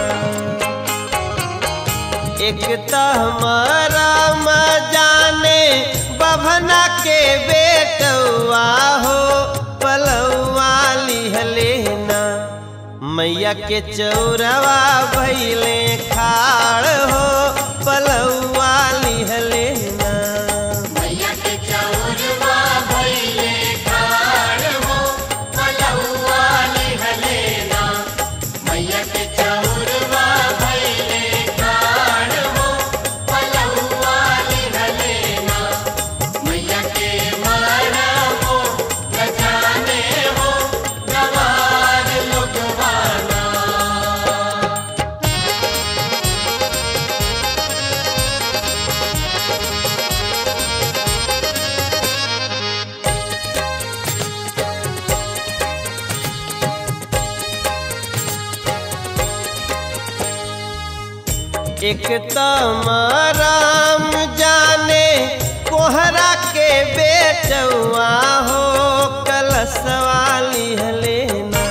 एक तहमराम जाने बभना के बेटवा हो पलौआ लिहलेना मैया के चौरवा भैले खाड़ हो पलौआ लिहलेना मैया के चौरवा भइले ठाड़ हो पलौआ लिहलेना मैया के चौरवा भइले ठाड़ हो पलौआ लिहलेना मैया के मरमो न जाने हो गवार लोगवाना एक तमराम जाने कोहरा के बेटवा हो कलसवा लिहलेना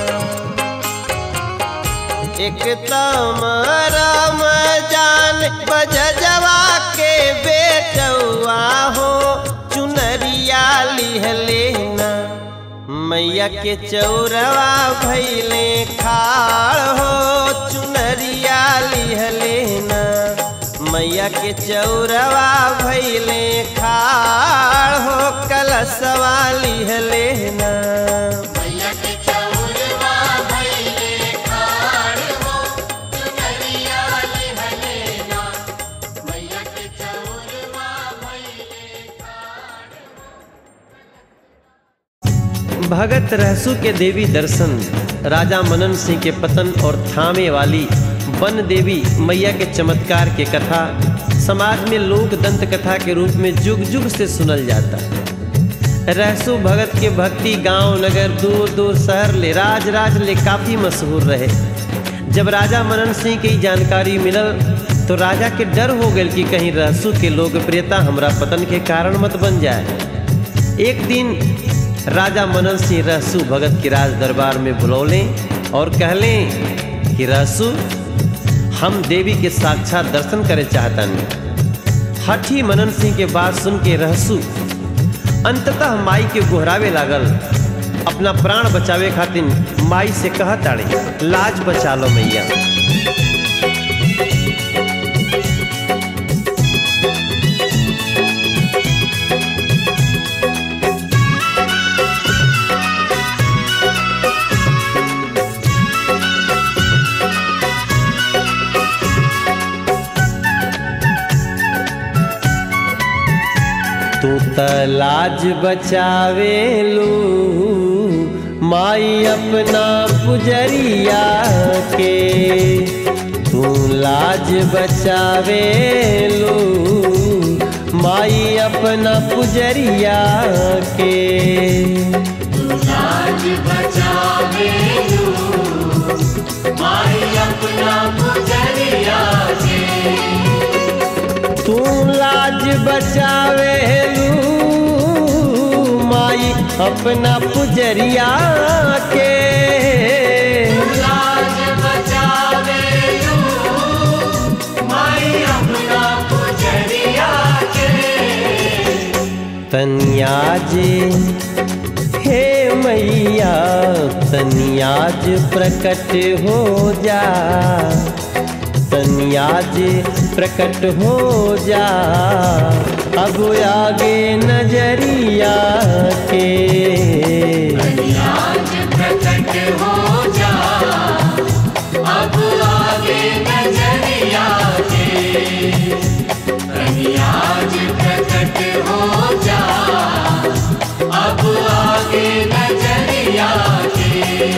एक तमराम जान बजजवा के बेटवा हो चुनरिया लिहलेना मैया के चौरवा भैले खाड़ हो चुनरिया लिहलेना मैया के चौरवा भैले खाड़ हो कलसवा लिहलेना मैया के चौरवा भइले ठाड़ हो चुनरिया लिहलेना मैया के चौरवा भइले भगत रहसु के देवी दर्शन राजा मनन सिंह के पतन और थामे वाली वन देवी मैया के चमत्कार के कथा समाज में लोक दंत कथा के रूप में जुग जुग से सुनल जाता रहसु भगत के भक्ति गांव नगर दूर दूर शहर ले राज राज ले काफी मशहूर रहे जब राजा मनन सिंह की जानकारी मिलल तो राजा के डर हो गए कि कहीं रहसु के लोकप्रियता हमरा पतन के कारण मत बन जाए एक दिन राजा मनन सिंह रहसु भगत के राज दरबार में बुलौले और कहलें कि रहसु हम देवी के साक्षात दर्शन करे चाहतन हठी मनन सिंह के बात सुन के रहसु अंततः माई के गोहरावे लागल अपना प्राण बचावे खातिर माई से कह ताड़े लाज बचा लो मैया तू त लाज बचावे लू माई अपना पुजरिया के तू लाज बचावे लू माई अपना पुजरिया के लाज बचावे लू माई अपना पुजरिया के तू लाज बचावे लू माई अपना पुजरिया के लाज बचावे लू माई अपना पुजरिया के तनियाज हे मैया तनियाज प्रकट हो जा तनियाज प्रकट हो जा अब आगे नजरिया के आज प्रकट हो जा अब आगे नजरिया के आज प्रकट हो जा अब आगे नजरिया के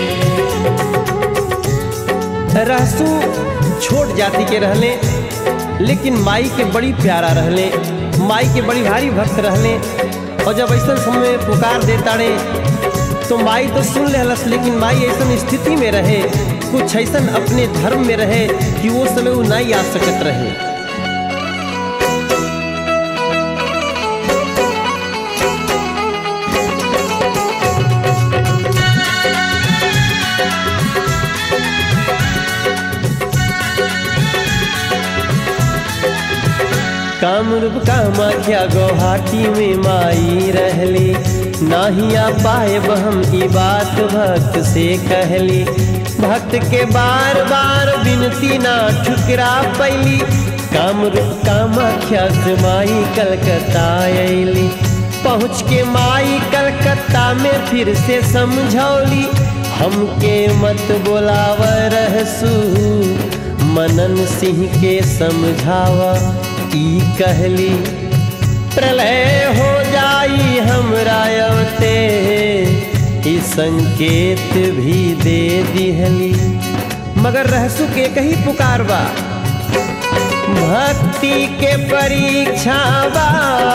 रहसू छोट जाति के रहले लेकिन माई के बड़ी प्यारा रहले माई के बड़ी भारी भक्त रहले और जब ऐसा समय पुकार देताड़े तो माई तो सुन लेहलस लेकिन माई ऐसा स्थिति में रहे कुछ ऐसा अपने धर्म में रहे कि वो समय वो नहीं आ सकत रहे कामरूप कामाख्या गुवाहाटी में माई रहली नाही आ पाए हम ई बात भक्त से कहली भक्त के बार बार विनती ना ठुकरा पैली कामरूप कामाख्या से माई कलकत्ता अली पहुँच के माई कलकत्ता में फिर से समझौली हमके मत बोलाव रहसू मनन सिंह के समझावा ई कहली प्रलय हो जाई हमरा अवते ई संकेत भी दे दिहली मगर रहसु के कही पुकार बा भक्ति के परीक्षा बा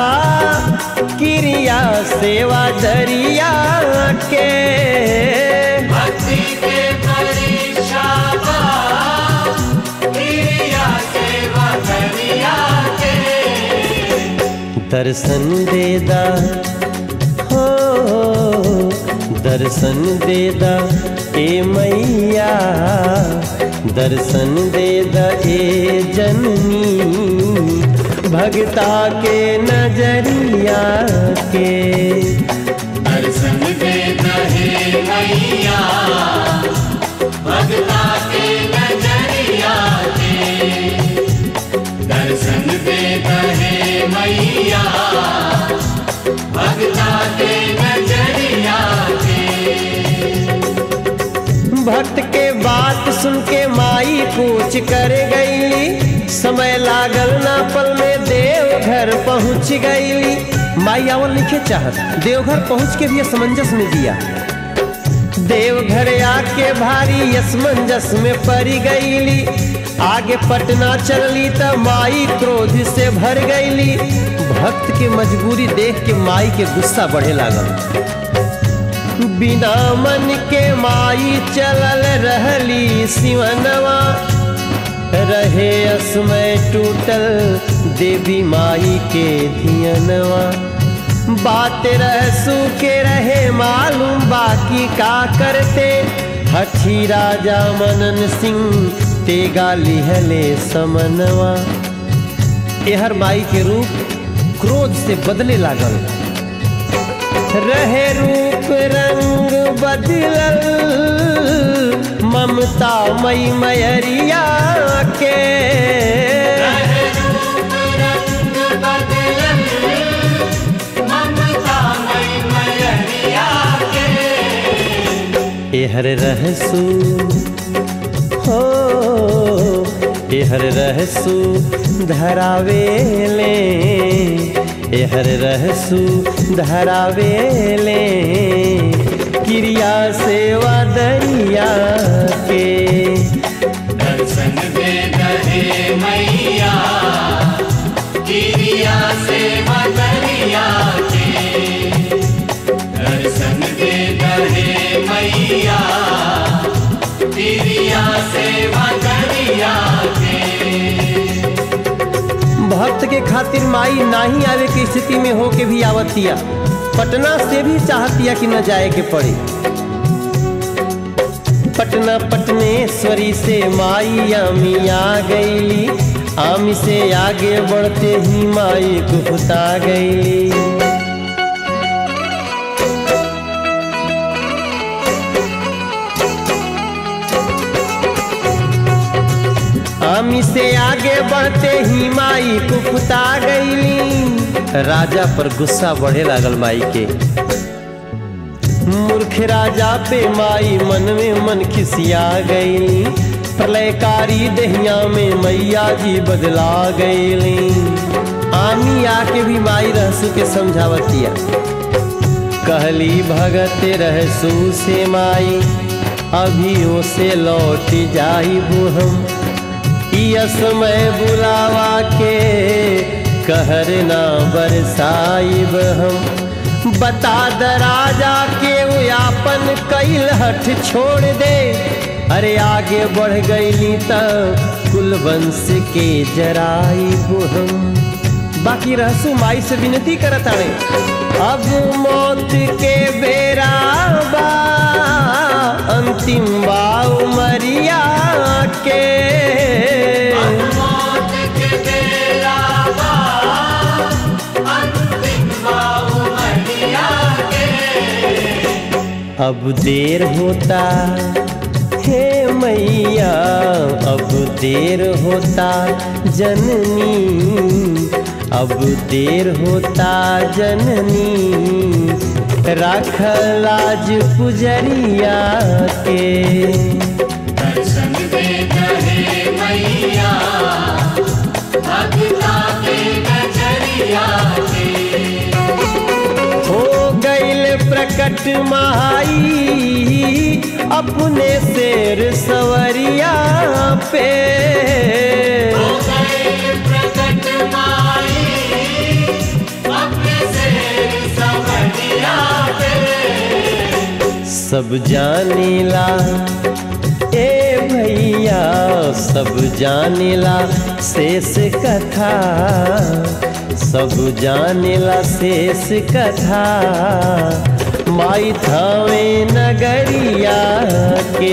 क्रिया सेवा दरिया के भक्ति के परीक्षा बा क्रिया सेवा दरिया के दर्शन देदा हो दर्शन देदा ए मैया दर्शन देदा ए जननी भगता के नजरिया के दर्शन दे दहे मैया भगता के नजरिया के दर्शन दे दहे मैया भगता के नजरिया के भक्त के बात सुन के माई पूछ कर गईली समय लागल ना पल में देवघर पहुंच गईली माई आवल लिखे चाहत देवघर पहुंच के भी असमंजस में दिया देवघर आके भारी असमंजस में पड़ी गईली आगे पटना चलली त माई क्रोध से भर गईली भक्त के मजबूरी देख के माई के गुस्सा बढ़े लागल बिना मन के माई चलल रहली सिवनवा रहे असमय टूटल देवी माई के धियनवा बात रहसू के रहे मालूम बाकी का करते हठी राजा मनन सिंह तेगा लिहले समनवा एहर माई के रूप क्रोध से बदले लागल रहे रूप रंग बदलल ममता मई मयरिया के एहर रहसू हो एहर रहसू धरावेले एहर रहसू धरावेले क्रिया सेवा दरिया के दर्शन दे दहे मैया गिरिया से मदरिया के दर्शन दे दहे मैया गिरिया से मदरिया के भक्त के खातिर माई नाही आवे की स्थिति में होके भी आवतिया पटना से भी चाहतिया कि न जाए के पड़े पटना पटनेश्वरी से माई आमी आ गईली आमी से आगे बढ़ते ही माई गुफता गईली आमी से आगे बढ़ते ही माई कुफता गईली राजा पर गुस्सा बढ़े लागल माई के मूर्ख राजा पे माई मन में मन खिसिया गईली प्रलयकारी दहिया में मैया जी बदला गईली आमी आके भी माई रहसू के समझावतिया कहली भगत रहसू से माई अभी से लौट जाई हम समय बुलावा के कहर ना बरसाइब हम बता द राजा के यापन कैल हठ छोड़ दे अरे आगे बढ़ गईली त कुलवंश के जराइब हम बाकी रहसु माई से विनती करत आवे अब मौत के बेरा बा अंतिम बा उमरिया के मौत के बेला बा अंतिम बाबू मरिया के अब देर होता हे मैया अब देर होता जननी अब देर होता जननी राख लाज पुजरिया के दर्शन दे दहे मैया भगता के नजरिया के हो गईल प्रकट माई अपने शेर सवरिया पे हो गए प्रकट माई अपने से समझिया पे सब जानेला ए भैया सब जानेला शेष कथा सब जानेला शेष कथा माई थावे नगरिया के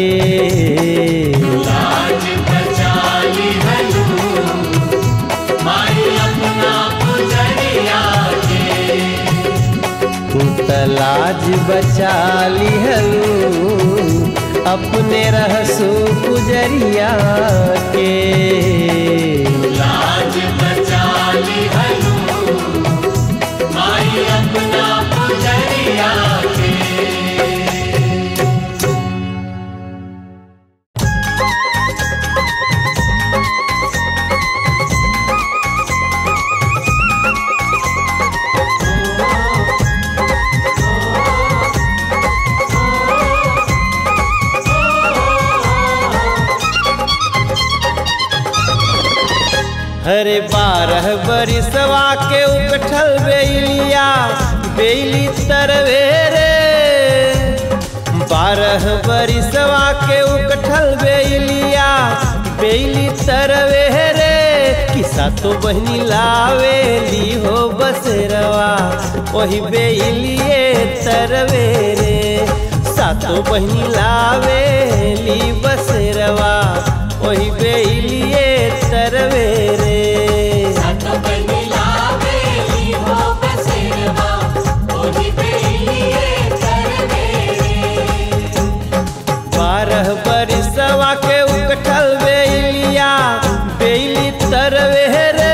लाज बचा ली हलू माई अपना पुजरिया के तू तलाज बचा लिहलू अपने रहसू गुजरिया के लाज बचा ली हलू माई अपना पुजरिया के अरे बारह बरिसवा के उकठल बेलिया बेली तरवे रे बारह बरिसवा के उकठल बेलिया बेली तरवे रे किसा तो बहनी लावेली हो बसरवा वही बेलिए तरवे रे सातो बहनी लावेली बसरवा वही बेलिए तरवे रे सातो बनी लावेली हो बसेरवा ओही बेलिए तरवेरे बारह बरिसवा के उकठल बेलिया बेली तरवे रे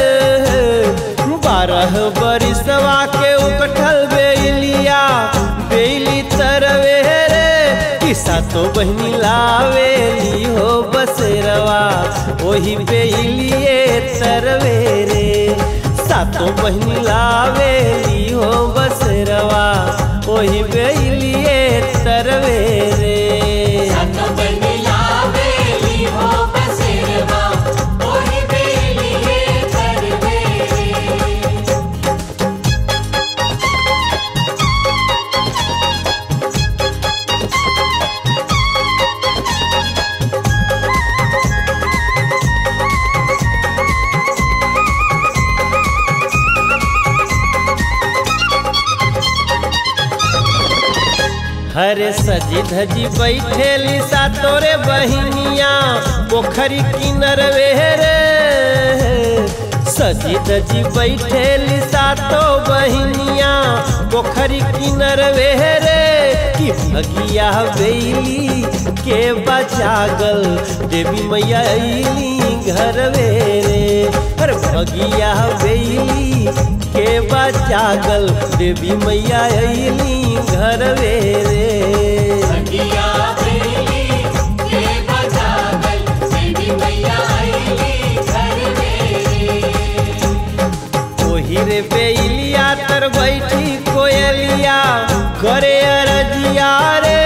बारह बरिसवा के उकठल बेलिया बेली तरवे रे किसा तो बहनी लावेली हो बसरवा वही बेलिए तरवे रे सातो बहनी लावेली हो बसरवा वही बेलिए तरवे रे सातो बनी लावेली हो बसेरवा ओही बेलिए तरवेरे हरे सजी धजी बैठेली सा तोरे बहिनिया पोखरी किनरवे रे सजी धजी बैठेली सा तो बहिनिया पोखरी किनरवे रे कि भगिया बेली के बचागल देवी मैया अइली घरवे रे अरे भगिया बेली के बचागल देवी मैया अइली घरवे रे सखिया बेली के बजागल देवी मैया आईली घरवेरे ओही रे बेलिया तर बैठी कोयलिया करे अरजिया रे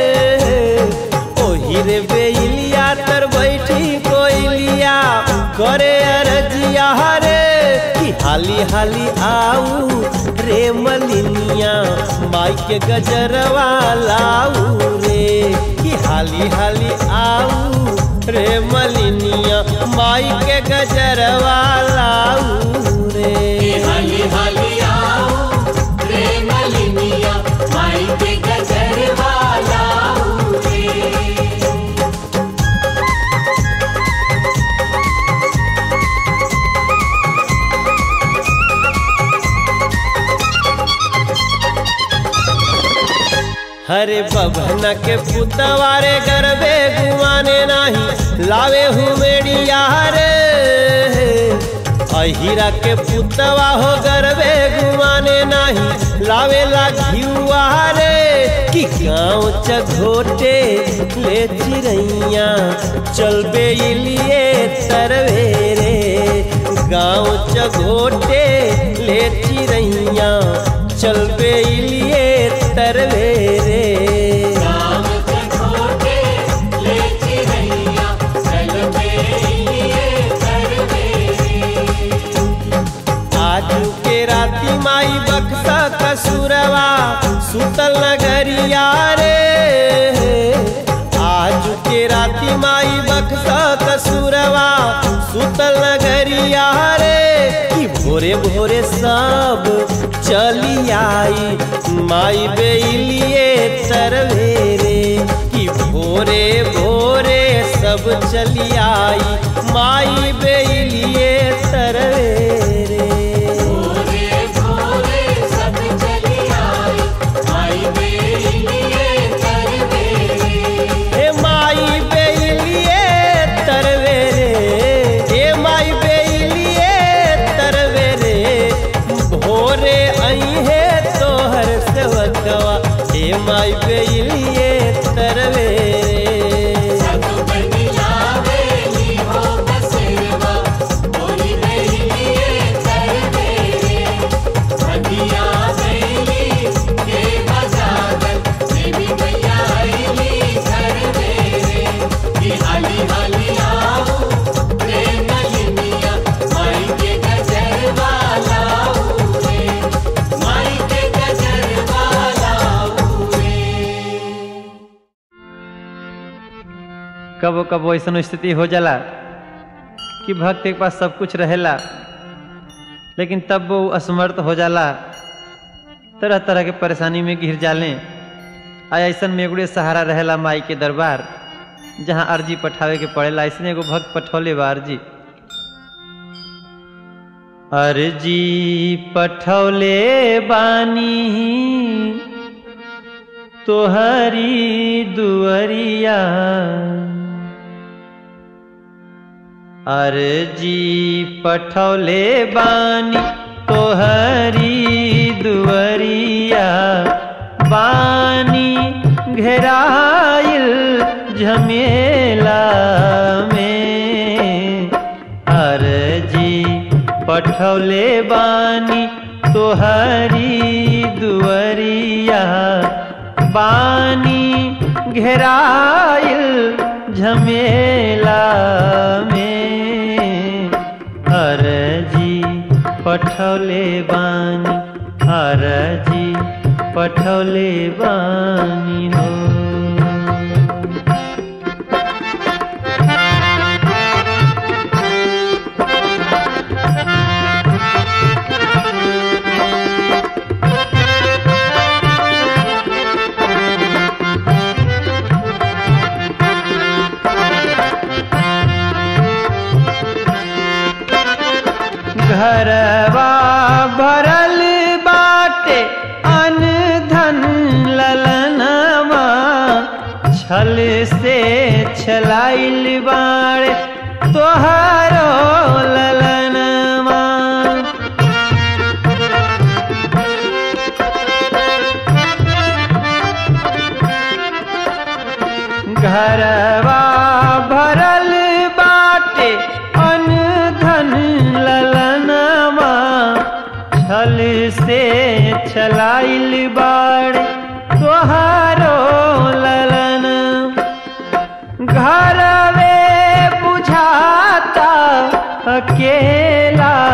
ओही रे बेलिया तर बैठी कोयलिया करे अरजिया रे कि हाली हाली आऊ रे मलिनिया माई के गजरवा लाऊ रे कि हाली हाली आऊ रे मलिनिया माई के गजरवा लाऊ रे हाली हाली आओ रे मलिनिया माई के गजर वाला रे हरे बभना के पुतवारे गरबे गुआने नाही लावे हुमेड़िया रे अहिरा के पुतवा हो गरबे गुआने नाही लावे ला घियुआ रे कि गाँव चघोटे ले चिरैया चलबे इलिए तरवे रे गाँव चघोटे ले चिरैया चलबे इलिए तरवे रे राम चकोटे ले चिरैया चल बेलिए करवेरे आजू के राती माई बक्सा कसुरवा सुतल नगरिया रे आजू के राती माई बक्सा कसुरवा सुतल नगरिया रे कि भोरे भोरे सब चली आई माई बेलिए तरवे रे कि भोरे भोरे सब चली आई माई बेलिए तरवे रे भोरे भोरे सब चली आई माई बेलिए करवेरे हे माई बेलिए तरवे रे हे माई बेलिए तरवे रे भोरे आई है तोहर सेवकवा हे माई बेलिए तरवे रे सत बनी लावेली हो बसेरवा ओही बेलिए कबो कबो ऐसा स्थिति हो जाला कि भक्त के पास सब कुछ रहेला लेकिन तब वो असमर्थ हो जाला तरह तरह के परेशानी में घिर जाले आ ऐसा में एगो सहारा रहेला माई के दरबार जहाँ अर्जी पठावे के पड़ेला ऐसे एगो भक्त पठौले बा अर्जी अर्जी पठौले बानी तोहरी दुअरिया अर्जी पठौले बानी तोहरी दुअरिया बानी घेराइल झमेला में अर्जी पठौले बानी तोहरी दुअरिया बानी घेराइल झमेला में अर्जी पठौले बानी अर्जी पठौले बानी हो घरवा भरल बाटे अन धन ललनवा छल से छलाइल बाड़े तोहरो ललनवा घरवा भरल बाटे अन धन ललनवा छल से छलाइल बाड़ तोहारो ललन घरवे बुझाता अकेला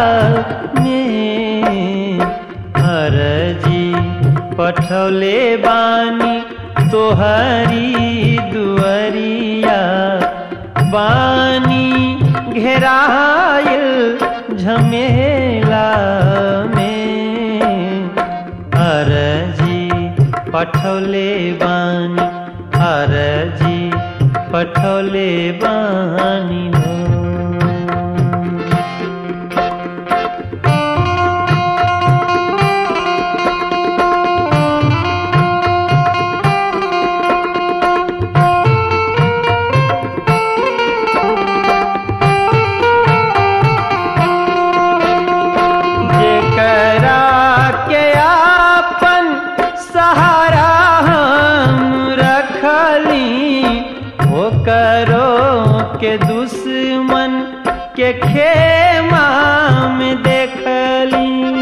में अर्जी पठौले बानी तोहरी दुअरिया बानी घेराइल झमेला में अर्जी पठौले बानी अर्जी पठौले बानी हो जेकरा के आपन सहारा हम रखली वो करो के दुश्मन के खेमा में देखली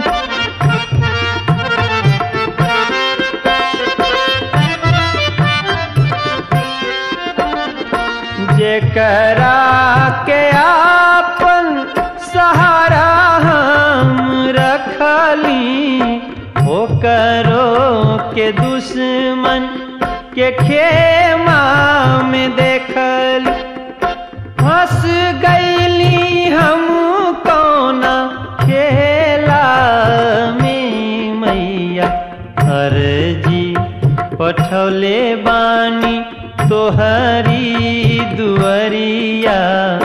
जेकरा के आपन सहारा हम रखली हो करो के दुश्मन के खेमा में देखली हंस गईली हम कौना खेला में मैया अर्जी पठौले बानी तोहरी दुअरिया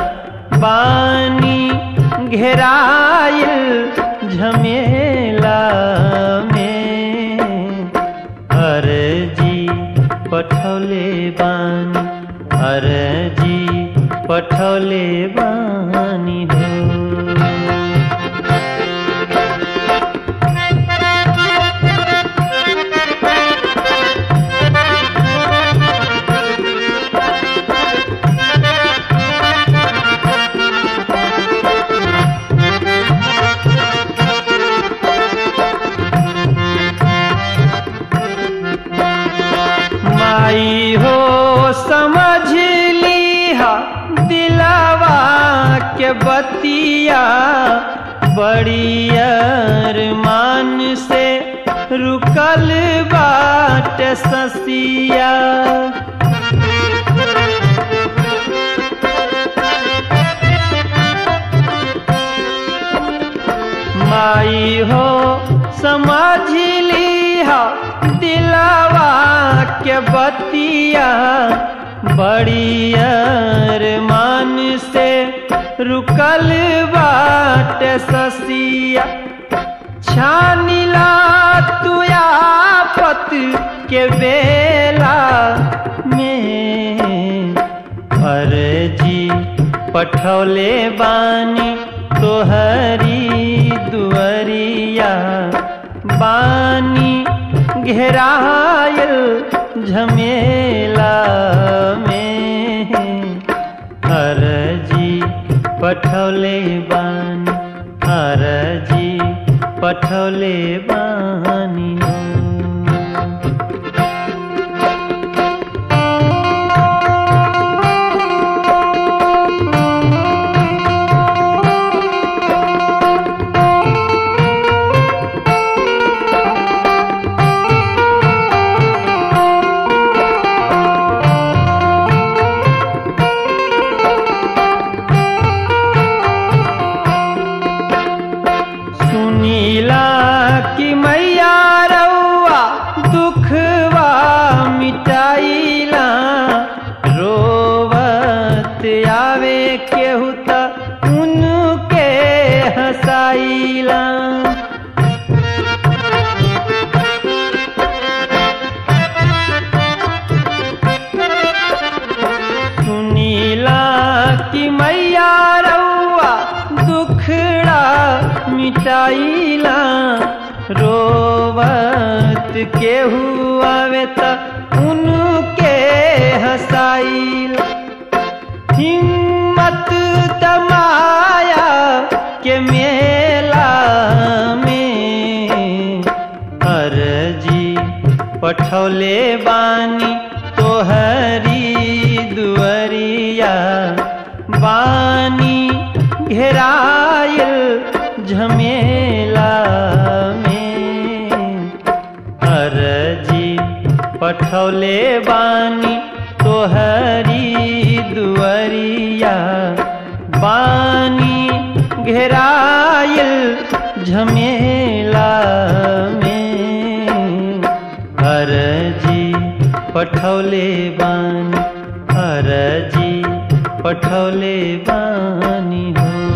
बानी घेराइल झमेला में अर्जी पठौले बानी अर्जी पठौले बानी हो माई हो समझ लीहा दिलावा के बतिया बड़ी अरमान से रुकल बाट ससिया समझ लिहा दिलावा के बतिया बड़ी अरमान से रुकल बाट ससिया छानिला तू आफत के बेला में अर्जी पठौले बानी तोहरी दुअरिया बानी घेरायल झमेला में अर्जी पठौले बानी अर्जी पठौले बानी सुनीला कि मैया रउआ दुखवा मिटाइला रोवत आवे केहू त उनके हंसाइला सुनीला कि मैया रउआ दुखड़ा मिटाइला रोवत केहू आवे त उनके हंसाइला हिम्मत तमाया के मेला में अर्जी पठौले बानी तोहरी दुअरिया बानी घेरायल झमेला में अर्जी पठौले बानी तोहरी दुअरिया बानी घेरायल झमेला में अर्जी पठौले बानी अर्जी पठौले बानी हो